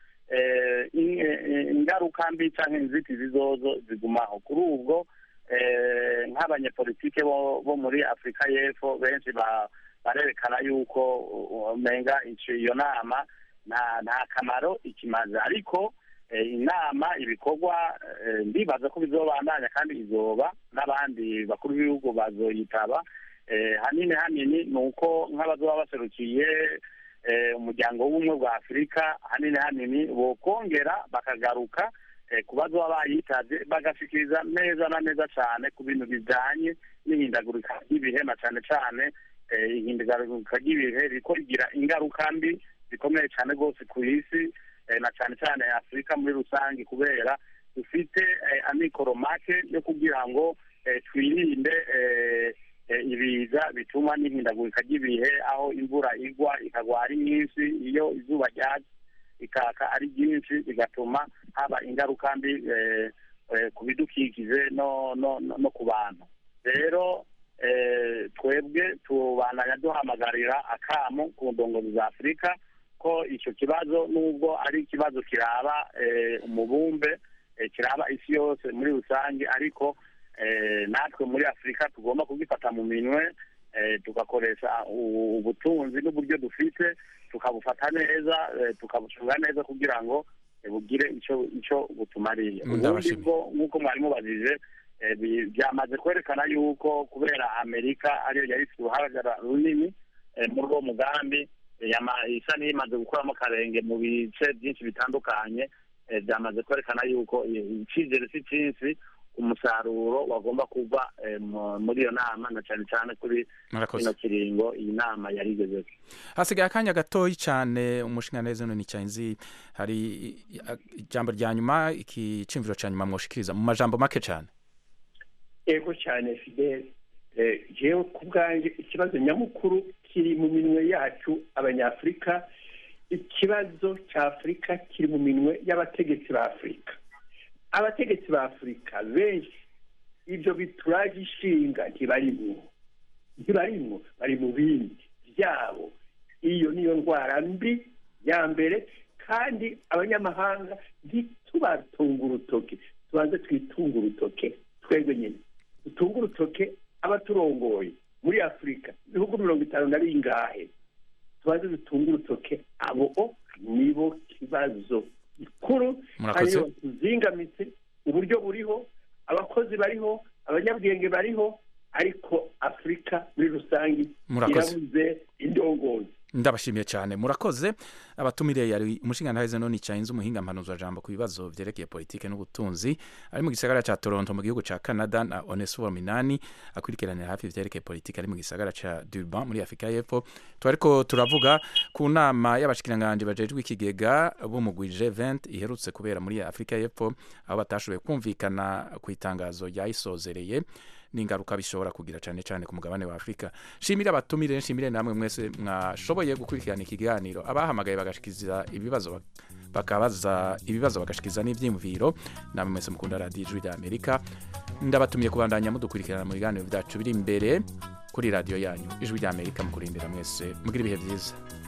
ingaruka mbi canke inzitizi zozo zigumaho kuri ubwo nk'abanyepolitike bo muri afurika y'epfo benshi barerekana yuko umenga iyo nama nta kamaro ikimaze ariko inama ibikorwa ndibaza ko bizobandanya kandi izoba n'abandi bakuru b'ibihugu bazoyitaba hanini hanini ni uko nk'abazoba baserukiye umuryango w'ubumwe bwa afurika hanini hanini bokongera bakagaruka ku bazoba bayitaze bagashikiriza neza na neza cyane ku bintu bijyanye n'ihindagurika ry'ibihe na cyane cyane ihindagurika ry'ibihe riko rigira ingaruka mbi zikomeye cyane rwose ku isi na cyane cyane afurika muri rusange kubera dufite amikoro make yo kugira ngo twirinde ibiza bituma n'ihindagurika ry'ibihe aho imvura igwa ikagwa ari nyinshi iyo izuba ryatse ikaka ari ryinshi bigatuma haba ingaruka mbi ku bidukikije no ku bantu rero twebwe tubandanya duhamagarira akamu ku ndongozi za afurika ko icyo kibazo nubwo ari ikibazo kiraba umubumbe kiraba isi yose muri rusange ariko natwe muri afurika tugomba kugifata mu minwe tugakoresha ubutunzi n'uburyo dufite tukabufata neza tukabucunga neza kugira ngo bugire icyo icyo butumariye ubundi bwo nk'uko mwari mubajije byamaze kwerekana yuko kubera amerika ariyo yari ifite uruhagara runini muri uwo mugambi isa n'iyimaze gukuramo akarenge mu bice byinshi bitandukanye byamaze kwerekana yuko icyizere si cyinshi umusaruro wagomba kuva muri iyo nama na cyane cyane kuri kino kiringo iyi nama yari igezeho hasigaye akanya gatoya cyane umushinga neza none cyanzi hari ijambo rya nyuma iki cyumviro cya nyuma mwoshikiriza mu majambo make cyane yego cyane fidele yewe ku bwanjye ikibazo nyamukuru kiri mu minwe yacu abanyafurika ikibazo cya afurika kiri mu minwe y'abategetsi ba afurika abategetsi ba afurika benshi ibyo bituraje ishinga ntibarimo ntibarimo bari mu bindi byabo iyo niyo ndwara mbi ya mbere kandi abanyamahanga ntitubatunga urutoke tubanze twitunga urutoke twebwe nyine dutunga urutoke abaturongoye muri afurika ibihugu mirongo itanu na bingahe tubanze dutunga urutoke abo nibo kibazo gikuru hariyo tuzingamitse uburyo buriho abakozi bariho abanyabwenge bariho ariko afurika muri rusange irabuze indongozi ndabashimiye cyane murakoze abatumire yari umushinga ntaheze none cyahinze umuhinga mpanuza jambo ku bibazo byerekeye politike n'ubutunzi ari mu gisagara cya Toronto mu gihugu cya Canada na Onesphore Minani akurikiranira hafi byerekeye politike ari mu gisagara cya Durban muri Afurika y'Epfo twariko turavuga ku nama y'abashikiranganje bajejwe ikigega b'umugwi G20 iherutse kubera muri Afurika y'Epfo aho batashoboye kumvikana ku itangazo ryayisozereye n'ingaruka bishobora kugira cyane cyane ku mugabane wa Afurika shimire abatumire nshimire namwe mwese mwashoboye gukurikirana ikiganiro abahamagaye bagashikiza ibibazo bakabaza ibibazo bagashikiza n'ibyiyumviro namwe mwese mukunda radiyo ijwi rya amerika ndabatumiye kubandanya mudukurikirana mu biganiro byacu biri imbere kuri radiyo yanyu ijwi rya amerika mukurindira mwese mugira ibihe byiza